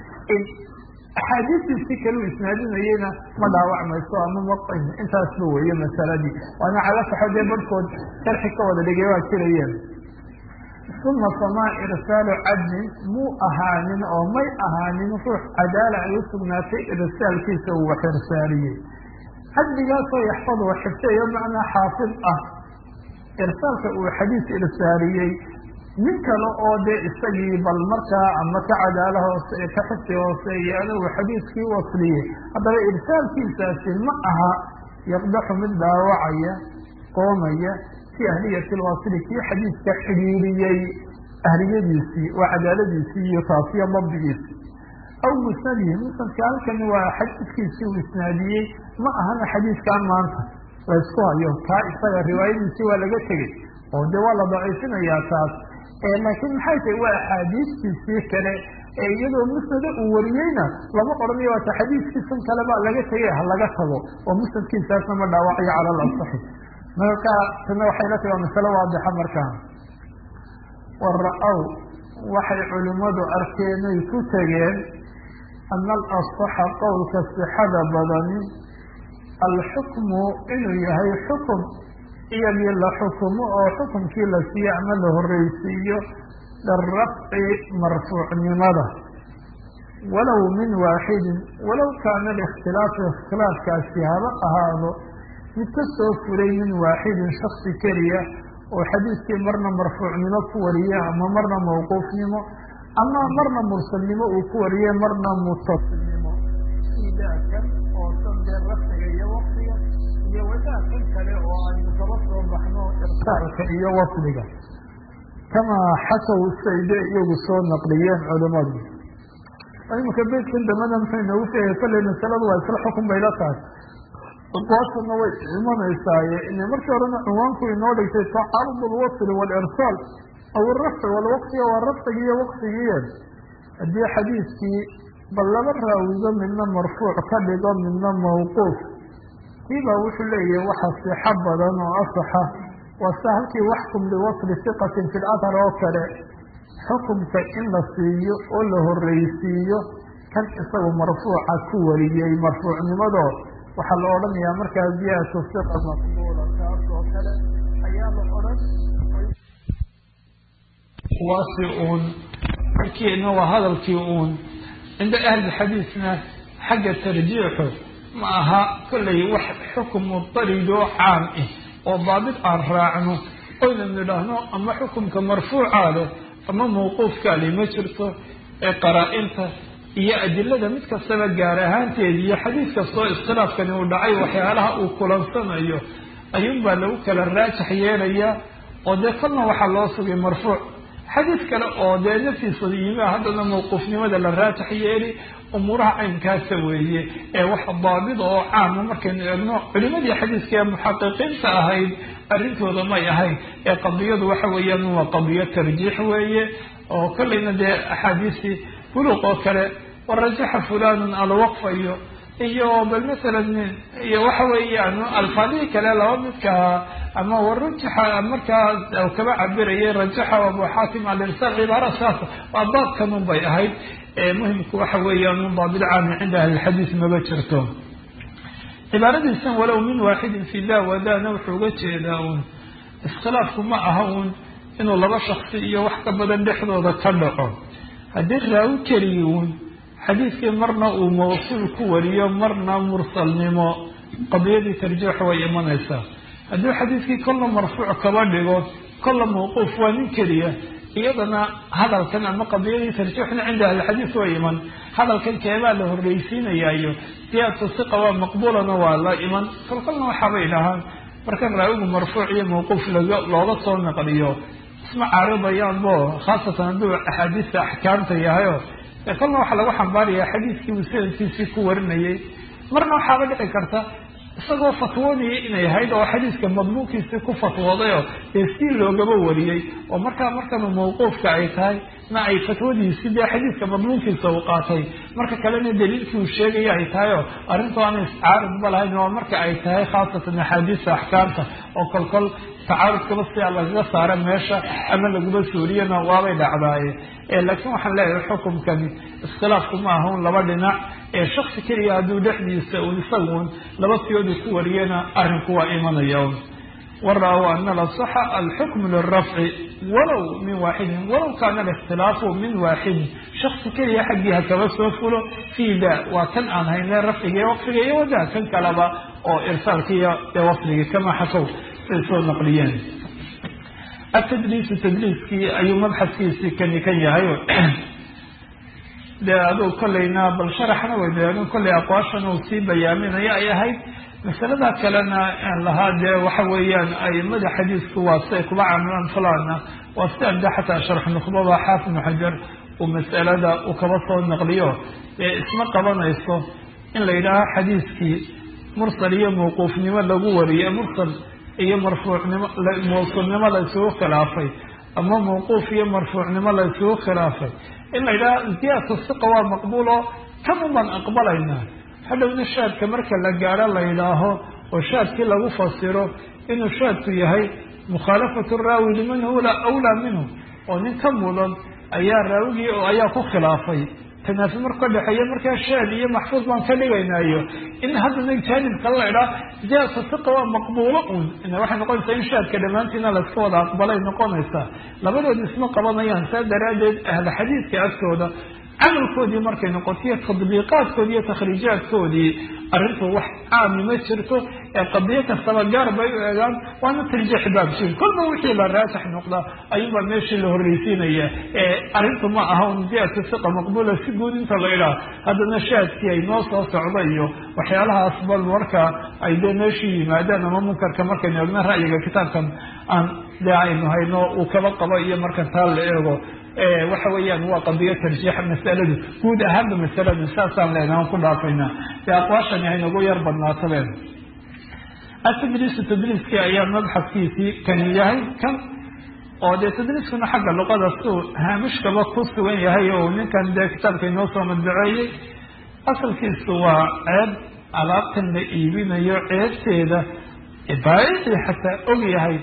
axaadiistiisi kaleu isnaadinayeyna ma dhaawacmayso ama ma intaasba weeye masaladii waana cala saxo dee barhkood sharxi ka wada dhigay waa jirayeen uma famaa irsaalu cadlin muu ahaanin oo may ahaanin ruux cadaala ay u sugnaatay irsaalkiisa uu wax irsaaliyey cadligaasoo yaxfad wa xifteeyo macnaa xaafid ah irsaalka uu xadiis irsaaliyey nin kale oo dee isagii bal markaa ama ka cadaala hoose ka xifdi hooseeyaana uu xadiiskii wasliyey haddaba irsaalkiisaasi ma aha yaqdaxu mid dhaawacaya qoomaya fi ahliyati lwasili kii xadiiska xidhiiriyey ahliyadiisii waa cadaaladiisii iyo taasiyo dabdigiisii aw musnadihi musnadka halkani waa xadiiskiisii uu isnaadiyey ma ahana xadiiskan maanta la isku hayo kaa isaga riwaayadiisii waa laga tegey oo dee waa la daciifinayaa taas laakiin maxay tahay waa axaadiistiisii kale ee iyadoo musnada uu wariyeyna lama odhanayo waata xadiiskiisan kale baa laga tegay ha laga tago oo musnadkiisaasna ma dhaawacayo cala alasaxi marka tana waxay la tahi waa masalo waadixa markaa wara-ow waxay culimmadu arkeenay ku tegeen ana alasaxa qowlka sixada badani alxukmu inuu yahay xukum iyagii la xukumo oo xukumkii la siiyo ama la horreysiiyo lirafci marfuucnimada walow min waaxidin walow kaana alikhtilaafu ikhtilaafkaasi haba ahaado mid ka soo furay min waaxidin shaksi keliya oo xadiiskii marna marfuucnimo ku wariye ama marna mawquufnimo ama marna mursalnimo uu ku wariye marna mutasilnimo idaakan oo sandee rafciga iyo waqtiga iyo wadaakan kale oo aynu kaba soo baxno irsaalka iyo wasliga kamaa xasaw sayde iyagu soo naqliyeen culimadu imika beydkan dambana muxuu inoogu sheegay kolley masaladu waa isla xukun bay la tahay aqwaashana way imanaysaaye ina markii horena cinwaanku inoo dhigtay tacaarud alwasli walirsaal aw arafci walwaqtiga waa rafcigi iyo waqtigiiye haddii xadiiskii bal laba raawido midna marfuuc ka dhigo midna mawquuf kiibaa wuxuu leeyahay waxa sixo badan oo asaxa wase halkii waxkum liwasli siqatin fi lathar oo kale xukumka in la siiyo oo la horreysiiyo kan isagu marfuuca ku wariyey marfuucnimado waxaa la odhanayaa markaa ziyadatu siqa maqbuula taas oo kale ayaa la odhan waasi uun markiina waa hadalkii uun cinda ahli xadiisna xagga tarjiixu ma aha kollay wax xukum mudaridoo caam ah oo daabit aan raacno oyna nidhaahno ama xukumka marfuucaa leh ama mawquufkaa leh ma jirto ee qaraa-inta iyo adilada mid kastaba gaar ahaanteeda iyo xadiis kastoo iskhilaafkani uu dhacay waxyaalaha uu kulansanayo ayuunbaa lagu kala raajax yeelayaa oo dee kolna waxaa loo sugay marfuuc xadiis kale oo dee naftiisa yimi haddana mawquufnimada la raajax yeeli umuuraha caynkaasa weeye ee wax daabida oo caama markaynu eegno culimadii xadiiska ee muxaqiqiinta ahayd arrintooda may ahayn ee qadiyadu waxa weeyaan waa qadiyo tarjiix weeye oo kolleyna dee axaadiistii buluuq oo kale warajaxa fulanun alwaqfa iyo iyo bal masalan iyo waxa weeyaan alfaadihii kale laba midkaa ama warajaxa markaas kaba cabirayay rajaxa abu xaakim alirsal cibaara saas waa baabkanun bay ahayd muhimku waxa weeyaan un daabit caami cinda ahlilxadiis maba jirto cibaaradiisan walow min waaxidin fi da wadana wuxuu uga jeedaa uun iskhilaafku ma aha uun inuu laba shaksi iyo wax ka badan dhexdooda ka dhaco haddii raawi keligi uun xadiidkii marna uu mawsuul ku wariyo marna mursalnimo qadiyadii tarjiix way imanaysaa haddii xadiidkii kolla marfuuc kaba dhigo kolla mawquuf waa nin keliya iyadana hadalkan ama qadiyadii tarjiixna cinda ahlixadiis way iman hadalkan keebaa la horreysiinayaayo siyaadatu siqa waa maqbuulana waa la iman kolkolna waxaabay dhahaan marka raawigu marfuuc iyo mawquuf looga soo naqliyo isma caaridayaanbo khaasatan hadduu axaadiista axkaamta yahayo ee kolna waxaa lagu xambaarayaa xadiiskii uu sanadkiisii ku warinayay marna waxaaba dhici karta isagoo fatwoonayay inay ahayd oo xadiiska madmuunkiisii ku fatwoodayoo dee sii loogaba wariyey oo markaa markanu mawquufka ay tahay na ay fatwadiisi dee xadiiska madmuunkiisa uu qaatay marka kalena daliilkii uu sheegaya ay tahay oo arrintu aana iscaaridba lahayn oo marka ay tahay khaasatan axaadiista axkaamta oo kolkol tacaarudkaba sidaa lagaga saara meesha ama laguba suuriyana waabay dhacdaaye laakiin waxaan leeyahay xukumkani iskhilaafku ma aha un laba dhinac ee shaksi keliya hadduu dhexdiisa un isagun laba siyoodu ku wariyana arrinku waa imanaya un wara-w ana lasaxa alxukmu lirafci walow min waaxidin walow kaana alikhtilaafu min waaxidin shaksi keliya xaggii hakaba soo fulo fii da waa kan aan hayne rafciga iyo waqfiga iyo wada kan kaleba oo irsaalkiiyo dee wafdigii kama xakow say soo naqliyeen atadliisu tadliiskii ayuu mabxadkiisii kani kan yahay dee aduu kollayna bal sharaxna weydaanu kollay aqwaashan uu sii bayaaminayo ay ahayd masalada kalena lahaa dee waxa weeyaan aimada xadiisku waa siay kuba camilaan fulana waa si anda xataa sharx nukhbada xaafid ibnu xajar uu masalada uu kaba soo naqliyo ee isma qabanayso in la yidhaaho xadiiskii mursal iyo mawquufnimo lagu wariye mursal iyo marfuucnimo mawsuulnimo la isugu khilaafay ama mawquuf iyo marfuucnimo la isugu khilaafay in la yidhaha ziyadatu siqa waa maqbuulo kanun baan aqbalaynaa hadhowna shaadka marka la gaadho la yidhaaho oo shaadkii lagu fasiro inuu shaadku yahay mukhaalafatu raawi liman huwa awlaa minhu oo nin ka mudan ayaa raawigii ayaa ku khilaafay tanaafi marku ka dhexeeya markaa shaad iyo maxfuud baan ka dhigaynayo in haddana jaanib kale la idhaa ziyadatu siqa waa maqbuulo un waxay noqonaysaa in shaadka dhammaantiina layska wada aqbalay noqonaysaa labadood isma qabanayaan saa daraaddeed ahla xadiidka agtooda camalkoodii markay noqotiyo tadbiiqaadkoodii iyo takhriijaadkoodii arrintu wax caami ma jirto ee qadiyo kastaba gaar bay u eegaan waana tarjiix baabshin kolba wixii la raajax noqdaa ayuunbaa meeshii la horreysiinaya ee arrintu ma aha un ziyadatu siqa maqbuula si guud inta la idhaa haddana shaadkii ay noo soo socda iyo waxyaalahaas bal markaa ay dee meeshii yimaadaan ama munkarka markaynu eegno ra'yiga kitaabkan aan dee aynu hayno uu kaba qabo iyo marka taa la eego waxa weeyaan waa qadiyo tarjiixa masaladu guud ahaanba masaladu saasaan leenaha ku dhaafaynaa dee aqwaashani haynagu yar badnaatabeen atadriisu tadriiskii ayaa mabxadkiisii kani yahay kan oo dee tadriiskuna xagga luqada suu haamishkaba ku sugan yahay oo ninkan dee kitaabka inoo soo madbaceeyey asalkiisu waa ceeb alaabtan la iibinayo ceebteeda baayicii xataa og yahay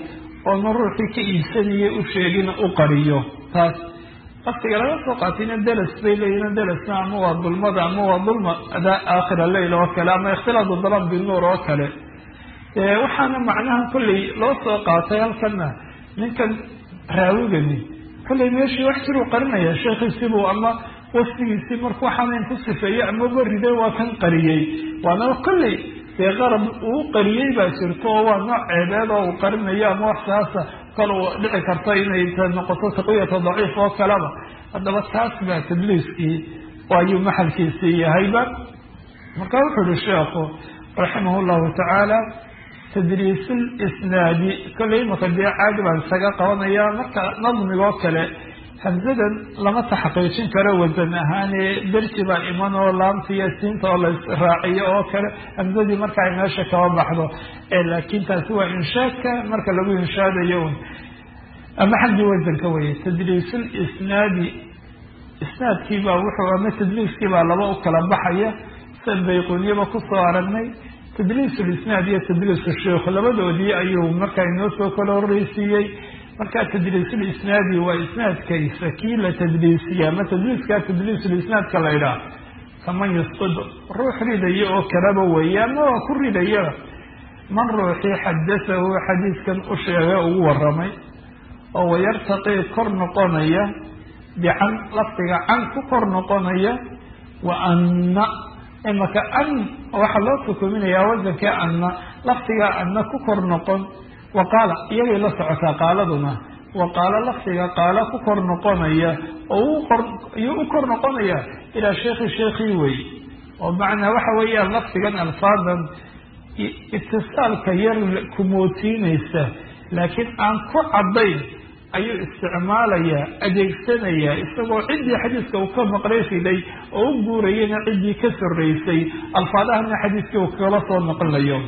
oona ruuxii ka iibsanayay u sheegin u qariyo taas waftiga laga soo qaatayna delas bay leeyihin delasna ama waa dulmada ama waa dulma adaa aakhira leyl oo kale ama ikhtilaadu dalam binuur oo kale waxaana macnaha kolley loo soo qaatay halkana ninkan raawigani kolley meeshii wax jiruu qarinaya sheekhiisibuu ama wasfigiisii marka waxaanayn ku sifeeyey ama bariday waa kan qariyey waana kolley dee qarab uu qariyey baa jirto oo waa nooc ceebeed oo uu qarinayo ama wax saasa kal uu dhici karto inay noqoto taqwiyata daciif oo kaleba haddaba taas baa tadliiskii ayuu maxalkiisii yahayba marka wuxuu uhi sheekhu raximah llahu tacaala tadriisul isnaadi kolley imaka dee caadi baan isaga qabanaya marka nadmigoo kale hamsadan lama taxqiijin karo wasan ahaane dersi baa iman oo laamta iyo siinta oo la raaciyo oo kale hamsadii marka ay meesha kaba baxdo laakin taasi waa inshaadka marka lagu inshaadayo un ama xaggii wasanka weye tadriisul isnaadi isnaadkiibaa wuxuu ama tadliiskiibaa laba u kala baxaya san bayquniyaba kusoo aragnay tadliis lisnaad iyo tadliis sheikh labadoodii ayuu markaa inoo soo kala horreysiiyey marka tadliisulisnaadi waa isnaadkaysa kii la tadliisiya ama tadliiskaa tadliisulisnaadka la idhaah kaman yusqid ruux ridaya oo kaleba weeye ama waa ku ridaya man ruuxii xadasahu xadiiskan u sheegay ugu waramay oo wayartaqii kor noqonaya bican lafdiga can ku kor noqonaya wa anna imaka an waxaa loo xukuminayaa wasanka anna lafdiga anna ku kor noqon wa qaala iyagay la socotaa qaaladuna wa qaala lafdiga qaala ku kor noqonaya oo iyuu u kor noqonaya ilaa sheekhi sheekhii wey oo macnaa waxa weeyaan lafdigan alfaadan itisaalka yar kumootiinaysa laakiin aan ku caddayn ayuu isticmaalayaa adeegsanayaa isagoo ciddii xadiiska uu ka maqlay riday oo u guurayana ciddii ka soreysay alfaadahana xadiiskii uu kala soo noqonayo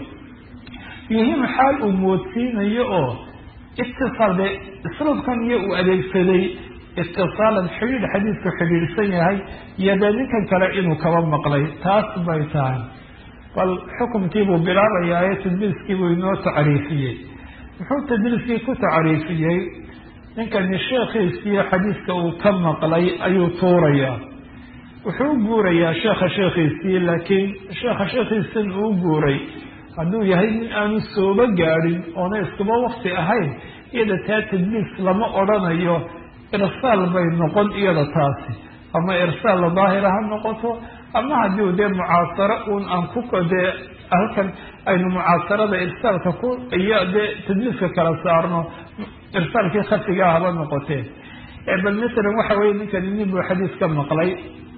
yuhim xaal uu moodsiinayo oo itisaal dee isluubkan iyo uu adeegsaday itisaalan xidhiidh xadiisku xidhiidhsan yahay iyo dee ninkan kale inuu kaba maqlay taas bay tahay bal xukumkiibuu bilaabayaa ee tadliiskiibuu inoo tacriifiyey muxuu tadliiskii ku tacriifiyey ninkani sheekhiisii xadiiska uu ka maqlay ayuu tuurayaa wuxuu u guurayaa sheekha sheekhiisii laakiin sheekha sheekhiisan uu guuray hadduu yahay nin aanu sooba gaadhin oona iskuba wakti ahayn iyada taa tadliis lama odrhanayo irsaal bay noqon iyada taasi ama irsaal daahira ha noqoto ama haddii dee mucaasaro un aan ku dee halkan aynu mucaasarada irsaalka ku iyo dee tadliiska kala saarno irsaalkii khafigaa haba noqotee bal masalan waxa weye ninkani nin buu xadiis ka maqlay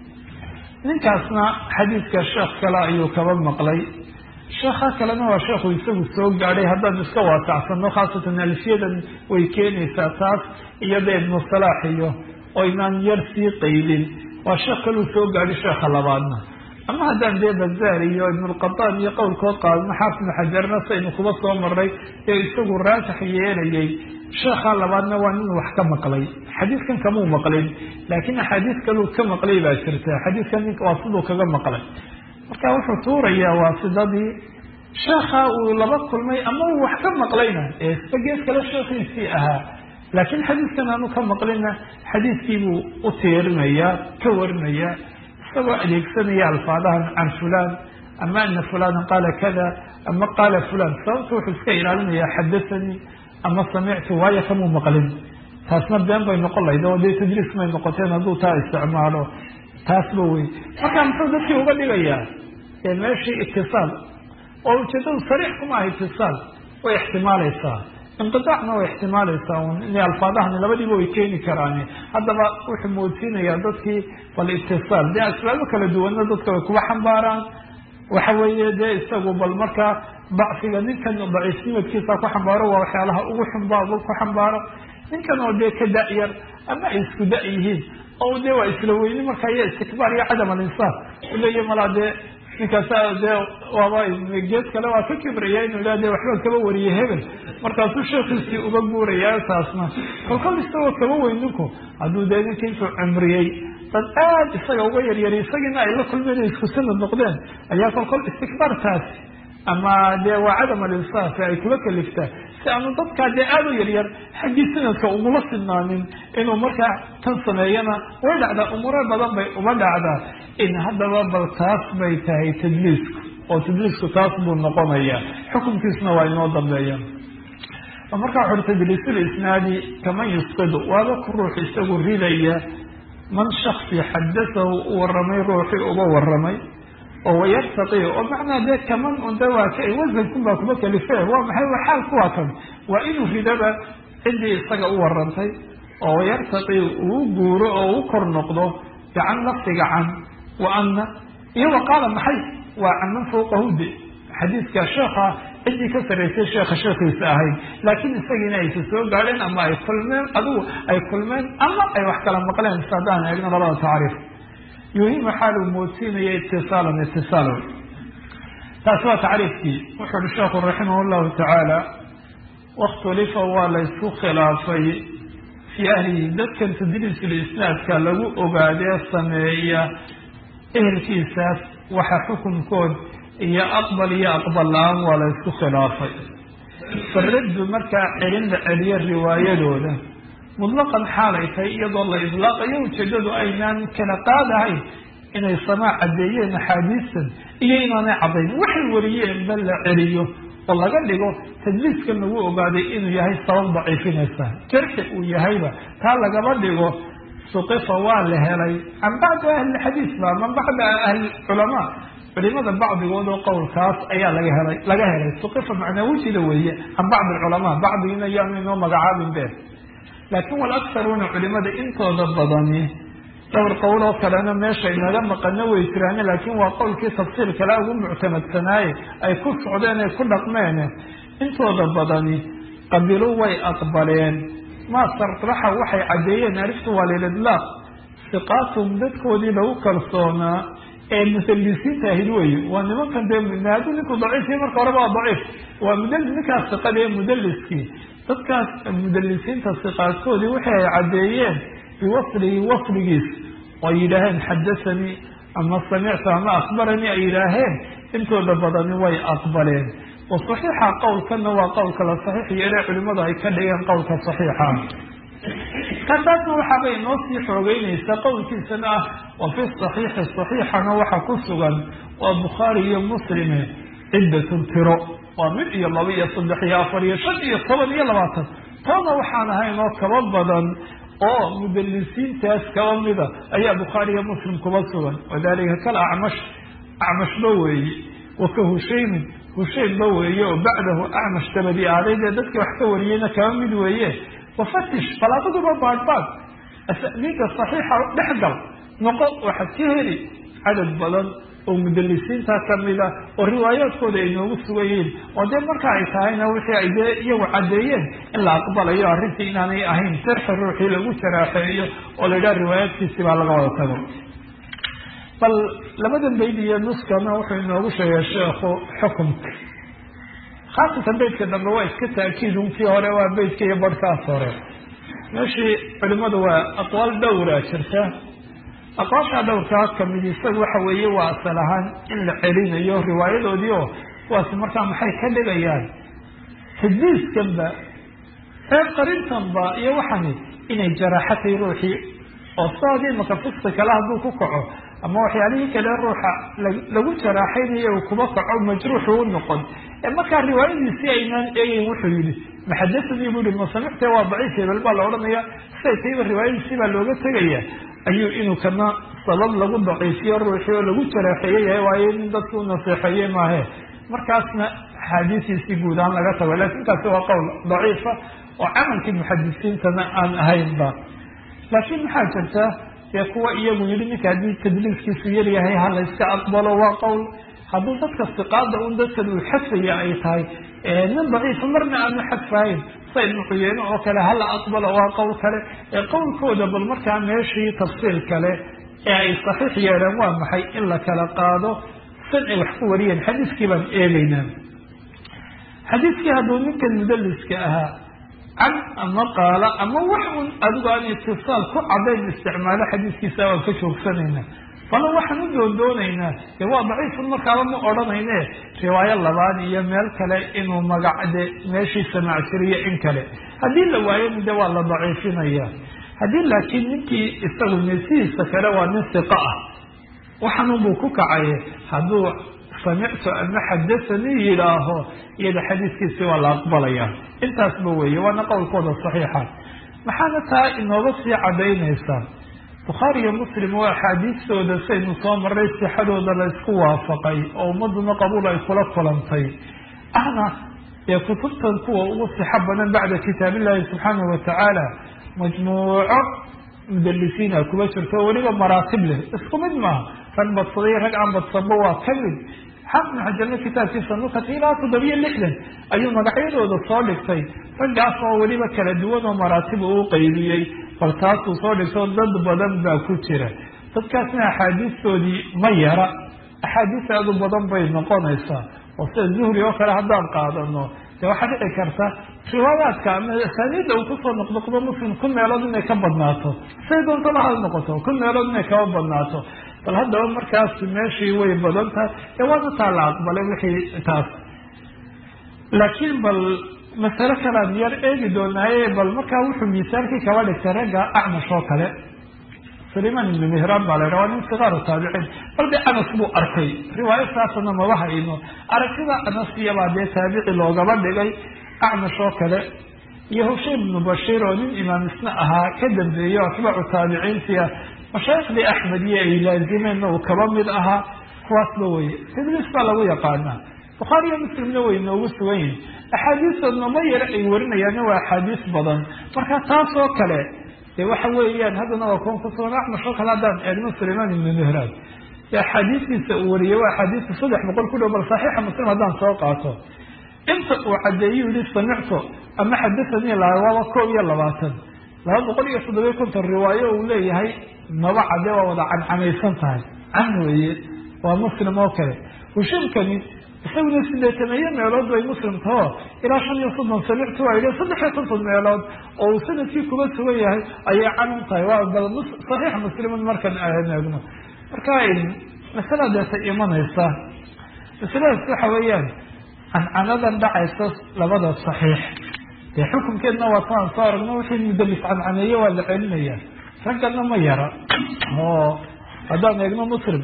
ninkaasna xadiiska sheekh kale ayuu kaba maqlay sheekha kalena waa sheekhu isagu soo gaadhay haddaan iska waasacsano khaasatan alfiyadan way keenaysaa taas iyada ibnu salaax iyo oo inaan yar sii qaydin waa sheekh kaluu soo gaadhay sheekha labaadna ama haddaan dee bazaar iyo ibnulqataan iyo qowlkood qaadno xaafidnu xajarna saynu kuba soo maray ee isagu raasax yeelayay sheekha labaadna waa nin wax ka maqlay xadiiskan kamuu maqlin laakiin axaadiis kaluu ka maqlay baa jirta xadiiskan ninka waa siduu kaga maqlay marka wuxuu tuurayaa waasidadii sheekha uu laba kulmay ama uu wax ka maqlayna ee isba gees kale sheekhiisii ahaa laakiin xadiiskan aanu ka maqlina xadiiskiibuu u tiirinayaa ka warinayaa isagoo adeegsanaya alfaadahan can fulan ama ana fulanan qaala kada ama qaala fulan sababta wuxuu iska ilaalinayaa xadathanii ama samictu waayo kamuu maqlin taasna been bay noqon lahayd oo dee tadriis may noqoteen hadduu taa isticmaalo taasba wey marka muxuu dadkii uga dhigayaa ee meeshii itisaal oo ujeedadu sariix kuma aha itisaal way ixtimaalaysaa inqidaacna way ixtimaalaysaa un inay alfaadahani labadiiba way keeni karaani haddaba wuxuu moodsiinayaa dadkii bal itisaal dee asbaabo kala duwanna dadka way kuba xambaaraan waxa weeye dee isagu bal markaa dacfiga ninkan daciifnimadkiisa ku xambaaro waa waxyaalaha ugu xumba ku xambaaro ninkan oo dee ka da-yar ama ay isku da- yihiin oo dee waa isla weyni marka iyo istikbaar iyo cadam alinsaaf uleeya malaa dee ninkaasa dee waaba gees kale waa ka kibraya inuu ila de waxba kaba wariyay hebel markaasuu sheekiisii uga guuraya taasna kolkol isagoo kaba weyn ninku hadduu dee ninka intuu cumriyey dad aada isaga uga yaryari isagiina ay la kulmeen isku sanad noqdeen ayaa kolkol istikbaartaasi ama dee waa cadam alinsaaf ay kula kaliftaa si aanu dadkaa dee aada u yaryar xaggii sanadka ugula sinaanin inuu markaa tan sameeyana way dhacdaa umuuro badan bay uma dhacdaa in haddaba bal taas bay tahay tadliisku oo tadliisku taas buu noqonayaa xukunkiisna waa inoo dambeeya markaa wuxu uri tadliisul isnaadi kaman yusqidu waaba ku ruux isagu ridaya man shaksi xadasahu u waramay ruuxii uga waramay oo wayartaqi oo macnaa dee kaman unde waa ka wasankun baa kuma kalife waa maxay waa xaal kuwaa kan waa inuu ridaba ciddii isaga u warantay oo wayartaqi uu guuro oo u kor noqdo gacan lafdiga can wa anna iyo wa qaala maxay waa caman fawqahude xadiidka sheekha ciddii ka sarraysay sheekha sheekhiisa ahayd laakiin isagiina aysa soo gaadheen ama ay kulmeen adigu ay kulmeen ama ay wax kala maqleen si haddaan eegno labada tacriif yuhima xaaluu moodsiinaya itisaalan itisaalo taasi waa tacriifkii wuxu uhi sheekhu raximah llahu tacaala wakhtulifa waa laysku khilaafay fii ahlihi dadkan tadliisul isnaadka lagu ogaadee sameeya ehelkiisaas waxa xukunkood iyo aqbal iyo aqbal la-aan waa la ysku khilaafay faraddu markaa celin la celiyo riwaayadooda mutlaqan xaalay tahay iyadoo la idlaaqayo ujeedadu aynaan kala qaadahayn inay samaa caddeeyeen axaadiistan iyo inaanay caddayn waxay wariyeenba la celiyo oo laga dhigo tadliiskan lagu ogaaday inuu yahay sabab daciifinaysa jarxi uu yahayba taa lagaba dhigo suqifa waa la helay can bacdi ahlilxadiis ba man bacda ahlilculamaa culimada bacdigood oo qowlkaas ayaa laga helay laga helay suqifa macnaa wejida weeye can bacdi alculamaa bacdigiina yaanu inoo magacaabin be laakiin walaktaruuna culimada intooda badani dhowr qowl oo kalena meesha inaga maqano way jiraan laakiin waa qowlkii tafsiir kale ugu muctamadsanaaye ay ku socdeen ay ku dhaqmeen intooda badani qabilu way aqbaleen maa sarraxa waxay caddeeyeen ariftu waa lilidlaaq siqaatum dadkoodii lagu kalsoonaa ee mudalisiinta ahayd wey waa nimankan dee hadduu ninku daciifya marka horeba waa daciif waa mudl ninkaas siqada ee mudaliskii dadkaas mudalisiinta siqaadkoodii waxay ay caddeeyeen biwaslihi wasligiis oo yidhaaheen xadasanii ama samictu ama akbaranii ay yidhaaheen intooda badani way aqbaleen wa saxiixa qowlkana waa qowlka la saxiix yeele culimadu ay ka dhigeen qowlka saxiixa kataasna waxaabay noo sii xoogeynaysaa qowlkiisana ah wa fi saxiixi saxiixana waxa ku sugan waa bukhaari iyo muslime ciddatun tiro waa mid iyo laba iyo saddex iyo afar iyo shan iyo toban iyo labaatan toona waxaan ahayn oo kaba badan oo mudalisiintaas kaba mida ayaa bukhaari iyo muslim kuba sugan wadalika kal acmash acmashba weeye waka hushaymin hushaynba weeye oo bacdahu acmash dabadi aaday dee dadkii wax ka wariyeyna kaba mid weeye wafatish bal aduguba baadbaad asaniida saxiixa dhexgal noqo waxaad ka heli cadad badan oo mudalisiinta kamida oo riwaayaadkooda ay noogu sugan yihiin oo dee marka ay tahayna wixii ay dee iyagu caddeeyeen in la aqbalayo arrintii inaanay ahayn sarxi ruuxii lagu jaraaxeeyo oo la yidhaha riwaayaadkiisi baa laga wada tago bal labadan bayd iyo nuskana wuxuu inoogu sheegay sheekhu xukumka khaasatan beydka dambe waa iska taakiidun kii hore waa beydka iyo barhkaas hore meeshii culimadu waa aqwaal dhowra jirta aqwaashaa dhowrkaa kamid isaga waxa weeye waa asal ahaan in la celinayo riwaayadoodii oo kuwaasi markaa maxay ka dhigayaan tadliiskanba reer qarintanba iyo waxani inay jaraaxatay ruuxii oo sidaadii maka fiski kale hadduu ku kaco ama waxyaalihii kale ruuxa lagu jaraaxaynayo uu kuba kaco majruuxu u noqon markaa riwaayadiisii aynaan eegeyn wuxuu yihi maxadasanii bu yihi masamicte waa daciif hebel baa la odhanaya siday tayba riwaayadiisii baa looga tegaya ayuu inuu kana sabab lagu daciifiyo ruuxii oo lagu jaraaxeeye yahay waayo nin dadki u naseexeeye maahe markaasna axaadiisiisii guud ahaan laga tago lakin kaasi waa qowl daciifa oo camalkii muxadisiintana aan ahaynba laakiin maxaa jirta dee kuwa iyagu yihi ninka haddii tadliiskiisu yaryahay ha la yska aqbalo waa qowl hadduu dadka siqaada un dadkan uu xadfaya ay tahay nin daciifa marna aanu xadfahayn sa ibnu cuyeyne oo kale hala aqbalo waa qowl kale ee qowlkooda bal markaa meeshii tafsiir kale ee ay saxiix yeeleen waa maxay in la kala qaado san ay wax ku wariyeen xadiiskii baan eegeynaa xadiiskii hadduu ninkan mudaliska ahaa can ama qaala ama wax un adigu aan itisaal ku cadayn isticmaalo xadiiskiisa waan ka joogsanayna bala waxaan u doondoonaynaa dee waa daciifun markaaba ma odhanayne riwaayo labaad iyo meel kale inuu magacde meeshii samaac jiriyo in kale haddii la waayona de waa la daciifinaya haddii laakiin ninkii isagu nesihiisa kale waa nin siqa ah waxaanunbuu ku kacay hadduu samictu ama xadasanii yidhaaho iyada xadiiskiisi waa la aqbalaya intaasba weeye waana qowlkooda saxiixa maxaana taa inooga sii cadaynaysaa bukhaari iyo muslim waa axaadiistooda saynu soo maray sixadooda la isku waafaqay oo ummaduna qabuul ay kula kulantay ahna ee kutubtan kuwa ugu sixo badan bacda kitaab illahi subxaanahu watacaala majmuuco mudalisiina kuma jirto weliba maraatib leh isku mid maaha rag badsaday rag aan badsanba waa ka mid xaafid xajarna kitaabkiisa nukati ilaa toddobiyo lixdan ayuu magacyadooda soo dhigtay raggaas oo weliba kala duwan oo maraatib uu qaybiyey bal taasuu soo dhigto dad badan baa ku jira dadkaasna axaadiistoodii ma yara axaadiis aad u badan bay noqonaysaa oo sida zuhri oo kale haddaan qaadano dee waxaa dhici karta riwaayaadka ama asaaniidda uu kusoo noqnoqdo muslim kun meelood inay ka badnaato say doontaba ha noqoto kun meelood inay kaba badnaato bal haddaba markaas meeshii way badan tahay ee waana taa la aqbalay wixii taas laakiin bal masale kalean yar eegi doonaaye bal markaa wuxuu miisaalkii kaba dhigtay ragga acmash oo kale sulayman ibnu mihraan baa la yidhaha waa nin sikaaru taabiciin bal dee anas buu arkay riwaayo saasana maba hayno aragtida anas iyabaa dee taabici loogaba dhigay acmash oo kale iyo hushaym ibnu bashiir oo nin imaam isna ahaa ka dambeeyo atbaacu taabiciintia mashaayikhdii axmediye ay laazimeenna uu kaba mid ahaa kuwaasba weye tadliis baa lagu yaqaanaa bukhaari iyo muslimna way noogu sugan yihin axaadiistoodna ma yara ay warinayaanna waa axaadiis badan marka taas oo kale de waxa weeyaan haddana waa kuwan kusugan acmash oo kale haddaan eegno sulayman ibnu mihraan de axaadiistiisa uu wariyey waa axaadiista saddex boqol ku dhow bal saxiixa muslim haddaan soo qaato inta uu cadeeyu yihi samictu ama xadahanii laha waaba koob iyo labaatan laba boqol iyo toddobiyo konton riwaayo uu leeyahay maba cade waa wada cancamaysan tahay can weeye waa muslim oo kale hushamkani isaguna sideetameeyo meelood bay muslim taho ilaa shan iyo soddon samictu waa yidhi saddex iyo konton meelood oo uu sanadkii kuba sugan yahay ayay canan tahay waa bal saxiix muslimin markan eegno marka masala deeta imanaysa masaladaas waxa weeyaan cancanadan dhacaysa labada saxiix dee xukunkeedna waa taan soo aragno wixii mudalis cancaneeye waa la celinaya raggana ma yara oo haddaan eegno muslim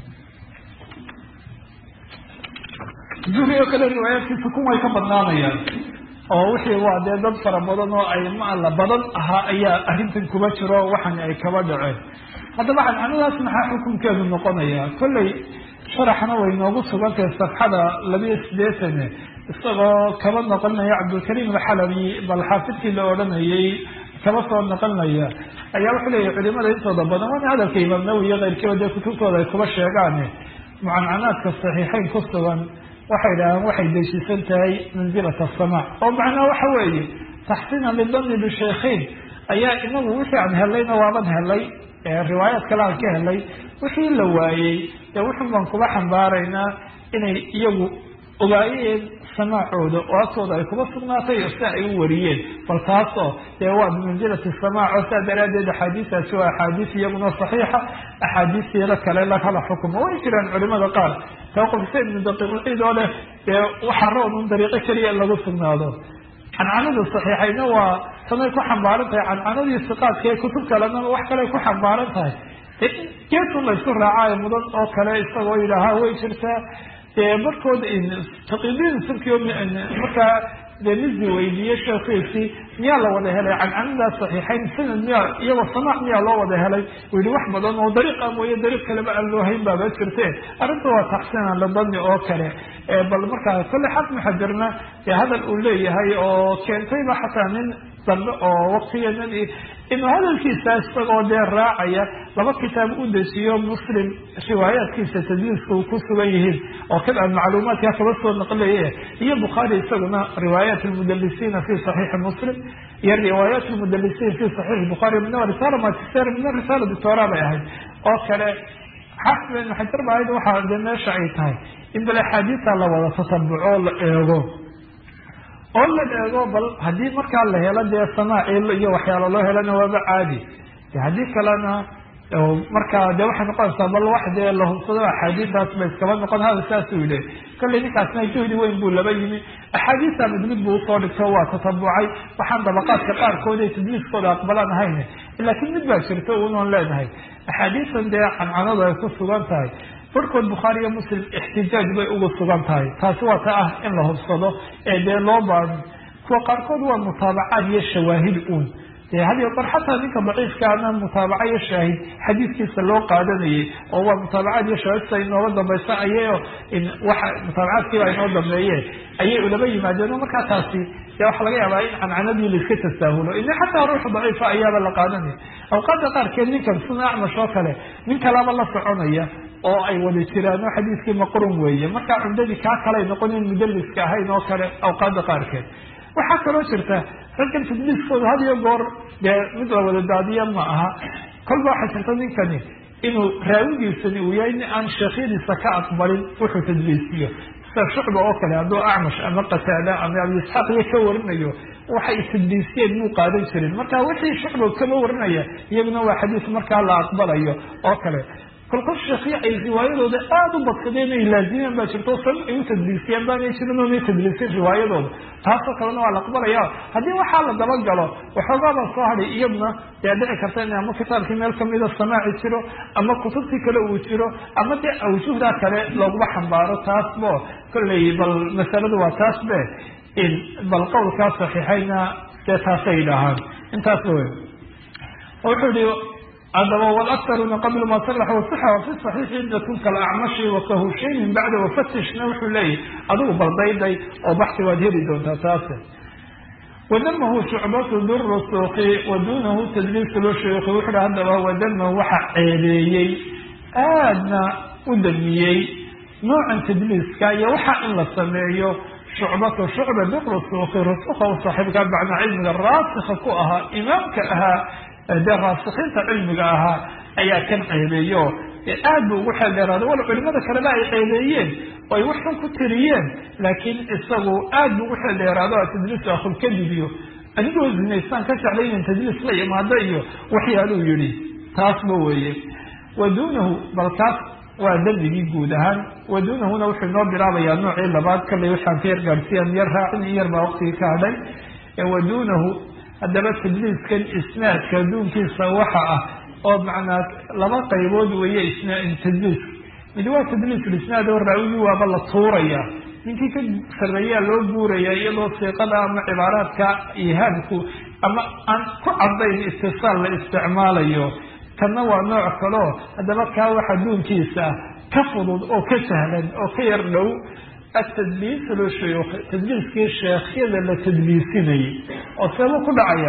zuhri oo kale riwaayaadkiisa kun way ka badnaanayaan oo wixii waa dee dad fara badan oo ay maala badan ahaa ayaa arrintan kuba jiro waxan ay kaba dhaceen haddaba cancanadaas maxaa xukunkeedu noqonaya kolley sharaxna way noogu sugantahay safxada labiyo sideetane isagoo kaba noqonaya cabdulkariim alxalabi bal xaafidkii la odhanayay kaba soo noqonaya ayaa wuxuu leeyahy culimada intooda badan waana hadalka imaam nawowi iyo keyrkiiba dee kutubtooda ay kuba sheegaane mucancanaadka saxiixeyn ku sugan waxay idhahdeen waxay deeshiisan tahay manzilat asamaac oo macnaha waxa weeye taxsiinan lidani bishaykhayn ayaa inagu wixii aan helayna waaban helay riwaayaad kale aan ka helay wixii la waayey dee wuxun baan kuba xambaaraynaa inay iyagu ogaayeen samaacooda oo agtooda ay kuba sugnaatay oo sia ay u wariyeen bal taasoo dee waa bimanzilati samaac oo saa daraaddeed axaadiistaasi waa axaadiis iyaguna saxiixa axaadiistiila kale lakala xukumo way jiraan culimada qaar tawqifsa ibnu daqiiqulciid oo leh dee waxaa roon un dariiqo keliya in lagu sugnaado cancanada saxiixayna waa tanay ku xambaaran tahay cancanadii siqaadka ee kutub kalena wax kale ku xambaaran tahay geesun laysku raacaayo mudan oo kale isagoo yidhaaha way jirtaa dee markood taqidiin sirkio markaa dee mizi weydiiye sheekiisii miyaa la wada helay cancanadaas saxiixayn sanad miyaa iyagoo samaac miyaa loo wada helay uu yihi wax badan oo dariiqa mooye dariiq kaleba aan loo hayn baaba jirte arrinta waa taxsiinan ladani oo kale bal markaa kolle xaafid xajarna dee hadal uu leeyahay oo keentayba xataa nin dambe oo waktigeena inuu hadalkiisa isagoo dee raacaya laba kitaab u dejiyo muslim riwaayaadkiisa tadliiska uu ku sugan yihiin oo kad aan macluumaadka kaba soo naqlaye iyo bukhaari isaguna riwaayaat lmudalisiina fi saxiixi muslim iyo riwaayaat lmudalisiin fi saxiixi bukhaari mina risaala magister mina risaala doctora bay ahayd oo kale xaafid ibn xajar ba ahayd waxaa de meesha ay tahay in bal axaadiisa la wada tasabuco la eego oo la eego bal haddii markaa la helo dee samaaci iyo waxyaalo loo helana waaba caadi de haddii kalena marka de waxay noqonaysaa bal wax dee la hubsado axaadiistaas ba iskaba noqon hada saasuu yidhi kollay ninkaasna juhdi weyn buu laba yimi axaadiista mid mid buu usoo dhigto waa tatabucay waxaan dabaqaadka qaarkood ay tadliiskooda aqbalaan ahayn laakiin mid baa jirta unoon leenahay axaadiistan dee cancanadu ay ku sugan tahay barhkood bukhaari iyo muslim ixtijaaj bay ugu sugan tahay taasi waa ta ah in la hubsado ee dee loo baadi kuwa qaarkood waa mutaabacaad iyo shawaahid uun de hadiyo bar xataa ninka daciifkaana mutaabaca iyo shaahid xadiidkiisa loo qaadanayay oo waa mutaabacaad iyo shaahidsa inooga dambaysa ayayo waxa mutaabacaadkiiba inoo dambeeye ayay ulaba yimaadeen oo markaa taasi dee waxaa laga yaabaa in cancanadii laiska tasaahulo ina xataa ruuxa daciifa ayaaba la qaadanaya awqaada qaarkeed ninkan suna acmash oo kale nin kalaba la soconaya oo ay wada jiraan oo xadiiskii maqrun weeye markaa cumdadii kaa kalay noqonin mudaliska ahayn oo kale awqaada qaarkeed waxaa kaloo jirta raggan tadliiskooda had iyo goor dee mid la wada daadiya ma aha kolba waxaa jirta ninkani inuu raawigiisani uu yahay nin aan sheekhyadiisa ka aqbalin wuxuu tadliisiyo sida shucba oo kale hadduu acmash ama qataada ama abi isxaaq iyo ka warinayo waxay tadliisiyeen muu qaadan jirin marka wixii shucba kama warinaya iyaguna waa xadiis markaa la aqbalayo oo kale kolkol sheekhiya ay riwaayadooda aada u badsadeen ay laazimeen baa jirto sabab ay u tadliisiyeen baanay jirin oonay tadliisin riwaayadooda taasoo kalena waa la aqbalaya haddii waxaa la dabagalo waxoogaabaa soo hadhay iyadna dee dhici karta in ama kitaabkii meel kamida samaaci jiro ama kutubtii kale uu jiro ama dee awjuhdaa kale looguma xambaaro taasbo kolley bal masaladu waa taas be bal qowlkaa saxiixayna dee taasay dhahaan intaasba wey wuxuu yihi adaba wlaktaruna qabla ma salax wasixa wafi saxiixi cidatun kalacmashi wakahushayn bacda wafatishna wuxuu leeyahy adigu baldayday oo baxsi waad heli doontaa taase wadamahu shucbatu durusuki wa dunahu tadliisu lshuyuki wuxu hi haddaba wadamahu waxa ceebeeyey aadna u damiyey noocan tadliiska iyo waxa in la sameeyo shucbatu shucba durusuki rusuka u saaxiibka bacna cilmiga raasika ku ahaa imaamka ahaa dee raasikiinta cilmiga ahaa ayaa kan ceebeeyo aad bu ugu xeel dheeraaday wala culimada kaleba ay ceebeeyeen oo ay waxxun ku tiriyeen laakiin isagu aad bu ugu xeel dheeraado a tadliisu akhulkadib iyo anigoo zinaystaan ka jeclay inan tadliis la imaado iyo waxyaaluu yihi taasba weeye wa duunahu bal kaas waa dembigii guud ahaan wa duunahuna wuxuu inoo bilaabayaa noocii labaad kallay waxaan ka yar gaadhsiiyan yar raacin in yar baa waqtigii ka hadhay wa duunahu haddaba tadliiskan isnaadka adduunkiisa waxa ah oo macnaa laba qaybood weeye tadliiska mid waa tadliisulisnaad oo raawigii waaba la tuuraya ninkii ka sarreeyaa loo guuraya iyadoo siiqada ama cibaaraadka ihaamku ama aan ku cadayn istisaal la isticmaalayo kanna waa nooc kaleo haddaba kaa wax adduunkiisa ka fudud oo ka sahlan oo ka yar dhow atadliis lshuyuukh tadliiskii sheekhyada la tadliisinayay oo seebuu ku dhacaya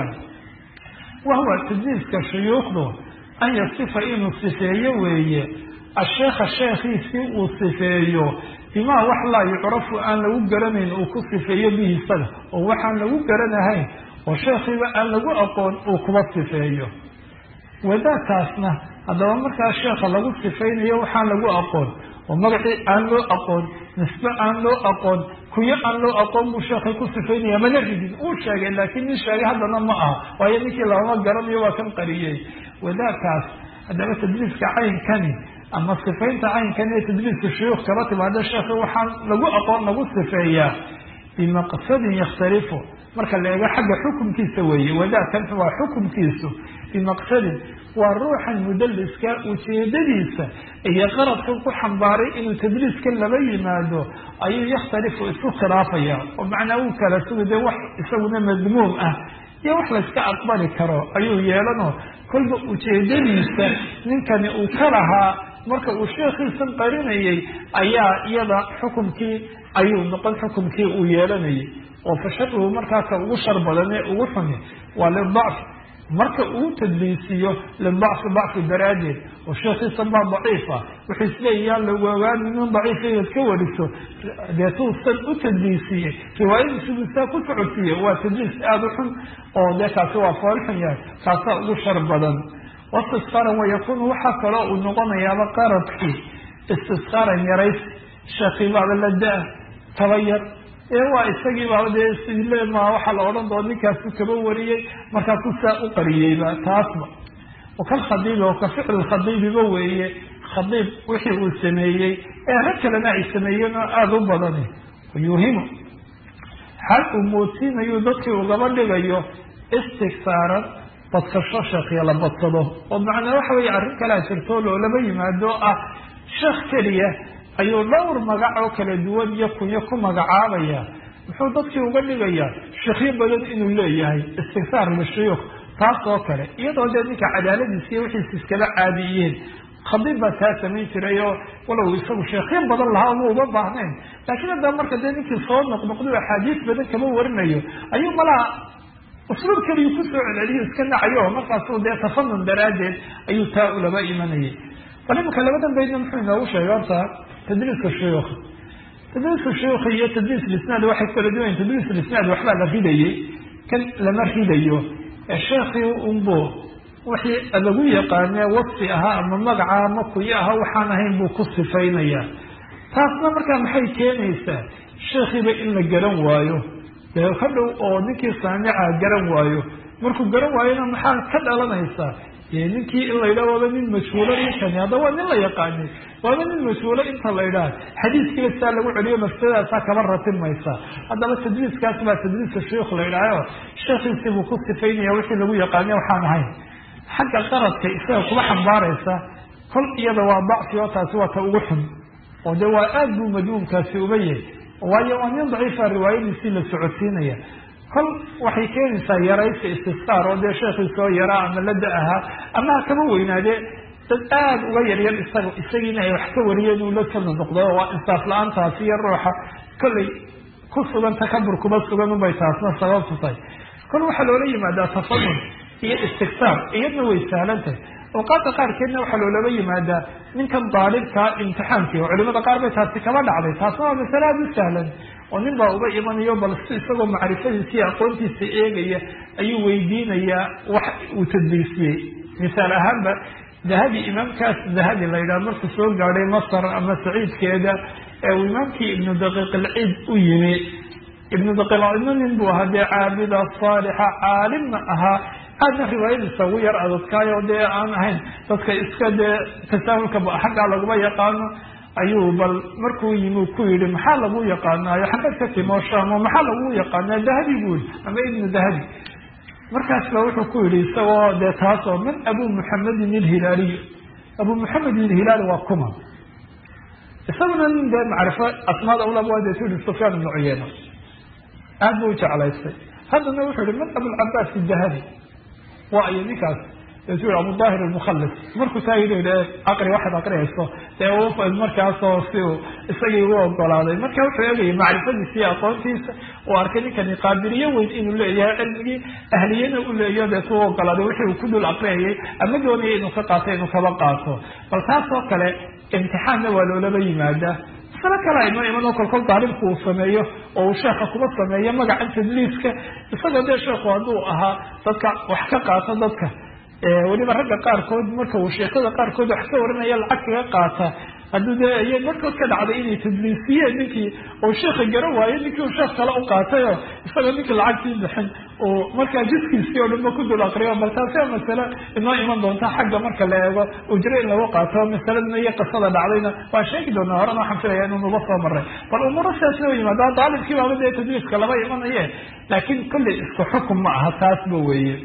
wahuwa tadliiska shuyuukhdu an yasifa inuu sifeeyo weeye asheekha sheekhiisii uu sifeeyo bimaa wax laa yucrafu aan lagu garanayn uu ku sifeeyo bihi isaga oo waxaan lagu garanahayn oo sheekhiiba aan lagu aqoon uu kuba sifeeyo wadaadkaasna haddaba markaa sheekha lagu sifaynayo waxaan lagu aqoon oo magacii aan loo aqoon nisbe aan loo aqoon kuyo aan loo aqoon buu sheekhay ku sifaynaya mana ridin uu sheegay laakiin nin sheegay haddana ma aha waayo ninkii labama garanayo waa kan qariyey wadaadkaas haddaba tadliiska caynkani ama sifaynta caynkani ee tadliiska shuyuukh kaba timaada sheekha waxaan lagu aqoon lagu sifeeyaa bimaqsadin yakhtalifu marka la eego xagga xukumkiisa weeye wadaadkan waa xukumkiisu bimaqsadin waa ruuxan mudaliska ujeedadiisa iyo qaradkan ku xambaaray inuu tadliiska laba yimaado ayuu yakhtalifu isku khilaafaya oo macnaa uu kala suga dee wax isaguna madmuum ah iyo wax layska aqbali karo ayuu yeelanoo kolba ujeedadiisa ninkani uu ka lahaa marka uu sheekhiisan qarinayay ayaa iyada xukumkii ayuu noqon xukumkii uu yeelanayay oo fa sharuhu markaaka ugu shar badan ee ugu xuni waa lidacf marka uu tadliisiyo lidacfi dacfi daraaddeed oo sheekhiisan baa daciifa wuxuu isleeyayaa lagu ogaani nin daciifa inaad ka wariso deetuusan u tadliisiyey riwaayadiisubu saa ku socodsiiye waa tadliis aada u xun oo dee kaasi waa foolxun yahay kaasaa ugu shar badan wastisqaaran wayakunu waxaa kaloo uu noqonayaaba qaradkii istisqaaran yarays sheekii baaba la da- taba yar ee waa isagii baaba dee silema waxaa la odhan doona ninkaasu kaba wariyey markaasuu saa u qariyeyba taasba wakalkhadiibi oo ka ficlu khadiibiba weeye khadiib wixii uu sameeyey ee rag kalena ay sameeyeen oo aada u badani yuuhimu xal uu moodsiinayo dadkii ugaba dhigayo istigsaaran badsasho sheekhiya la badsado oo macnaa waxa weeye arrin kalea jirto loolama yimaado ah sheekh keliya ayuu dhowr magac oo kala duwan iyo kunyo ku magacaabaya muxuu dadkii uga dhigayaa sheekhyo badan inuu leeyahay istigsaar lishuyuukh taas oo kale iyadoo dee ninka cadaaladiis iyo wixiis iskala caadiyeen khadiib baa taa samayn jiray oo walow isagu sheekhyo badan lahaa uma uba baahnayn laakiin haddaba marka dee ninkii soo noqnoqdo axaadiis badan kama warinayo ayuu malaha usluub keliyu kusoo celceliyo iska nacayo markaasuu dee tafanun daraaddeed ayuu taa ulaba imanayay bal imanka labadan baydna muxuu inoogu sheegay horta tadriiska shuyuukha tadriiska shuyuukha iyo tadriis lisnaad waxay kala duwayen tadriis lisnaad waxbaa la ridayey kan lama ridayo sheekhii unbu wixii lagu yaqaanee wasfi ahaa ama magaca ama kuyo ahaa waxaan ahayn buu ku sifaynaya taasna markaa maxay keenaysaa sheekhiiba in la garan waayo dee ka dhow oo ninkii saamica garan waayo markuu garan waayona maxaa ka dhalanaysaa ninkii in la yidhaha waaba nin mas-uulo ninkani hadda waa nin la yaqaanay waaba nin mas-uulo inta la yidhaha xadiiskiiba saa lagu celiyo mafsadaasaa kaba ratibmaysa haddaba tadriiskaas baa tadriiska shuyuukh la yidhaaho sheekhiisii buu ku sifaynaya wixii lagu yaqaanay waxaan ahayn xagga qaradka isaga kuba xambaaraysa kol iyada waa dacfi oo taasi waa ta ugu xun oo de waa aad buu madmuumkaasi uga yahay waayo waa nin daciifa riwaayadiisii la socodsiinaya kol waxay keenaysaa yaraysa istisqaar oo dee sheekhii soo yaraa ama la da ahaa ama ha kaba weynaadee dad aada uga yaryar isaga isagiina ay wax ka wariyeen uu la kala noqdo waa insaaf la-aantaasi iyo ruuxa kollay ku sugan takabur kuma sugan unbay taasna sababtu tahay kol waxaa loola yimaadaa tafanun iyo istigsaar iyadna way sahlan tahay awqaadda qaarkeedna waxaa loolaba yimaadaa ninkan daalibkaa imtixaankii oo culimada qaar bay taasi kaba dhacday taasna waa masale aada u sahlan oo nin baa uba imanayo bal si isagoo macrifadiisa iyo aqoontiisa eegaya ayuu weydiinayaa wax uu tadliisiyey misaal ahaanba dahabi imaamkaas dahabi la yidhaha markuu soo gaadhay masar ama saciidkeeda ee uu imaamkii ibnu daqiiq alciid u yimi ibnu daqiiqcidno nin buu ahaa dee caabida saalixa caalimna ahaa aadna riwaayadiisa ugu yar adadkaayo dee aan ahayn dadka iska dee tasaahulka xaggaa laguma yaqaano ayuu bal markuu yimi ku yihi maxaa lagu yaqaanaayo xagad ka timo shamo maxaa lagu yaqaanaa dahabi buu yihi ama ibnu dahabi markaas ba wuxuu ku yihi isagoo dee taasoo man abu muxamedin ilhilaaliy abu muxamed ilhilaali waa kuma isaguna nin dee macrifo asmaada ulaba dee tu yihi sufyaan ibnu cuyeyna aad buu jeclaystay haddana wuxuu yihi man abulcabaas dahabi waa iyo ninkaas su abu daahir almukhalis markuu taa yidhi aqri waxaad aqriyayso dee markaasoo si uu isagii u ogolaaday marka wuxuu eegayay macrifadiisa iyo aqoontiisa uu arkay ninkani qaabiliyo weyn inuu leeyahay cilmigii ahliyana u leeyaho deetu u ogolaaday wixii uu ku dul aqriyayay ama doonaya inuu ka qaato inuu kaba qaato bal taas oo kale imtixaanna waa loolaba yimaadaa masalo kale aynoo iman oo kolkol daalibku uu sameeyo oo uu sheekha kuma sameeyo magacan tadliiska isagoo dee sheekhu hadduu ahaa dadka wax ka qaato dadka weliba ragga qaarkood marka uu sheekada qaarkood wax ka warinaya lacag kaga qaata hadduu dee iy markood ka dhacday inay tadliisiyeen ninkii uu sheekha garan waayo ninkii uu sheekh kale u qaatayo isagoo ninkii lacagtii bixin uu markaa jiskiisii oo dhanba ku dul aqriyo bal taasi waa masale inoo iman doonta xagga marka la eego ujro in lagu qaato masaladna iyo qisada dhacdayna waan sheegi doonaa horena waxaan filaya inuu nuba soo maray bal umuuro sidaasna wa yimaada daalibkii baaba dee tadliiska lama imanaye laakiin kolley isku xukum ma aha taasba weeye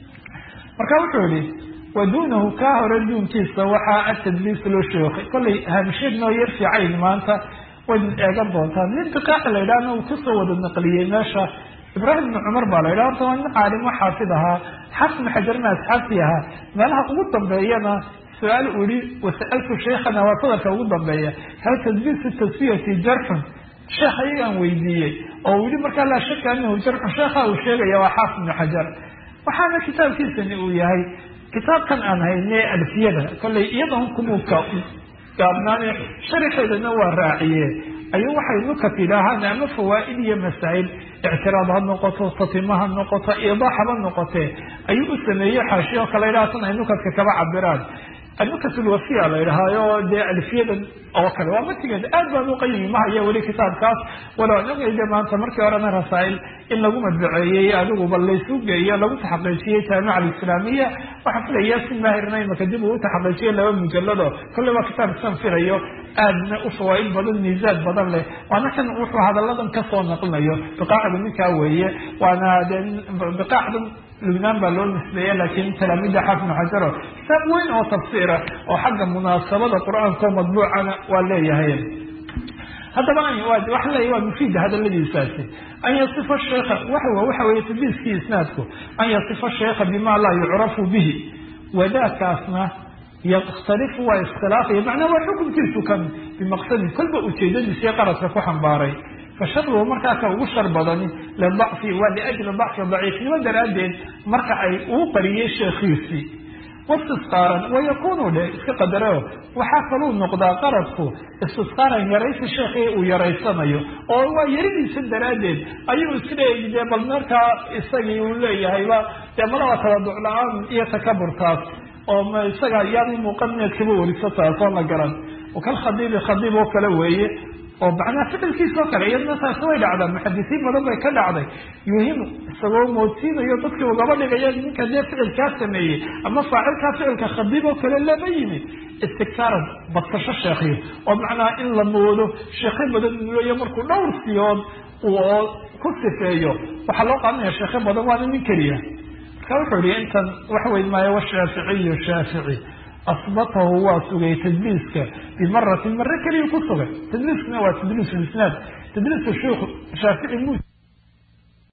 marka wuxuu yihi waduunahu kaa hore duunkiisa waxaa atadliis loo sheekay kollay haamsheed noo yar fiicayn maanta wayd eegan doontaa nin biqaaci la yidhahna uu kusoo wada naqliyey meesha ibraahim ibni cumar baa la yidhaha horta waa nin caalimo xaafid ahaa xafid xajarna asxaabtii ahaa meelaha ugu dambeeyana su-aal uu yihi wasa'altu sheikhana waa sadarka ugu dambeeya hal tadliisu tasfiyati jarxun sheekh ayagaan weydiiyey oo uu yihi markaa laa shaka anahu jarxun sheekha uu sheegaya waa xaafid ibni xajar waxaana kitaabkiisani uu yahay kitaabkan aan hayne alfiyada kollay iyadan kumuka gaabnaane sharixeedana waa raaciye ayuu waxay nukat yidhaahaan ama fawaa'id iyo masaa'il ictiraad ha noqoto tatima ha noqoto iidaax haba noqotee ayuu u sameeyey xaashi oo kale yidhaha tan ay nukatka kaba cabiraan anukat lwafiya la yidhahaayo dee alfiyadan oo kale waa matigeeda aad baan uqayimi mahaya weli kitaabkaas walow anagayde maanta markii horena rasaa'il in lagu madbaceeyey adiguba laysu geeyo lagu taxaqiijiyey jaamica alislaamiya waxaan filaya si maahirna imaka dib uu utaxaqiijiye laba mujalado kolley waa kitaabkisan filayo aadna u fawaaid badan miisaad badan leh waana kan wuxuu hadalladan kasoo naqlinayo biqaacdu ninkaa weeye waana de biqaacdan lubnaan baa loo nisbeeya laakiin talaamida xaafid xajaro kitaab weyn oo tafsiira oo xagga munaasabada qur-aankao madbuucana waa leeyahay haddaba waxa leeya waa mufiida hadaladiisaasi an yasifa sheikha wa waxa weeye tadliiskii isnaadku an yasifa sheikha bima laa yucrafu bihi wadaakaasna yakhtalifu waa iskhilaafaya macnaa waa xukunkiisu kan bimaqsadin kolba ujeedadiisiyo qaradka ku xambaaray fasharhu markaa ka ugu shar badani lidacfi waa liajli dacfi daciifnimo daraaddeed marka ay uu qariyey sheekhiisii wastisqaaran wayakunu dhe iska qadareo waxaa kaluu noqdaa qaradku istisqaaran yaraysi sheekii uu yaraysanayo oo waa yaridiisa daraaddeed ayuu isleeyi dee bal markaa isagii uu leeyahayba dee malaba tabaduc la-aan iyo takaburtaas oo isaga yaani muuqaneedkaba wariso taasoo la garan kal khadiibi khadiib oo kale weeye oo macnaha ficilkiisa oo kale iyadna taasi way dhacdaa muxadisiin badan bay ka dhacday yuhimu isagoo moodsiinayo dadkii ugaba dhigaya ninka dee ficilkaa sameeyey ama faacilkaa ficilka khadiib oo kale lama yimid istigtaaran badsasho sheekhiyo oo macnaha in la moodo sheekho badan uleeya markuu dhowr siyood uu ku sifeeyo waxaa loo qaadanaya sheekho badan waana nin keliya marka wuxuu yihi intan wax weyn maayo washaaficiyu shaafici asbatahu waa sugay tadliiska bimaratin mare keliya ku sugay tadliiskuna waa tadliis lisnaad tadliiska sheikhu shaafici mu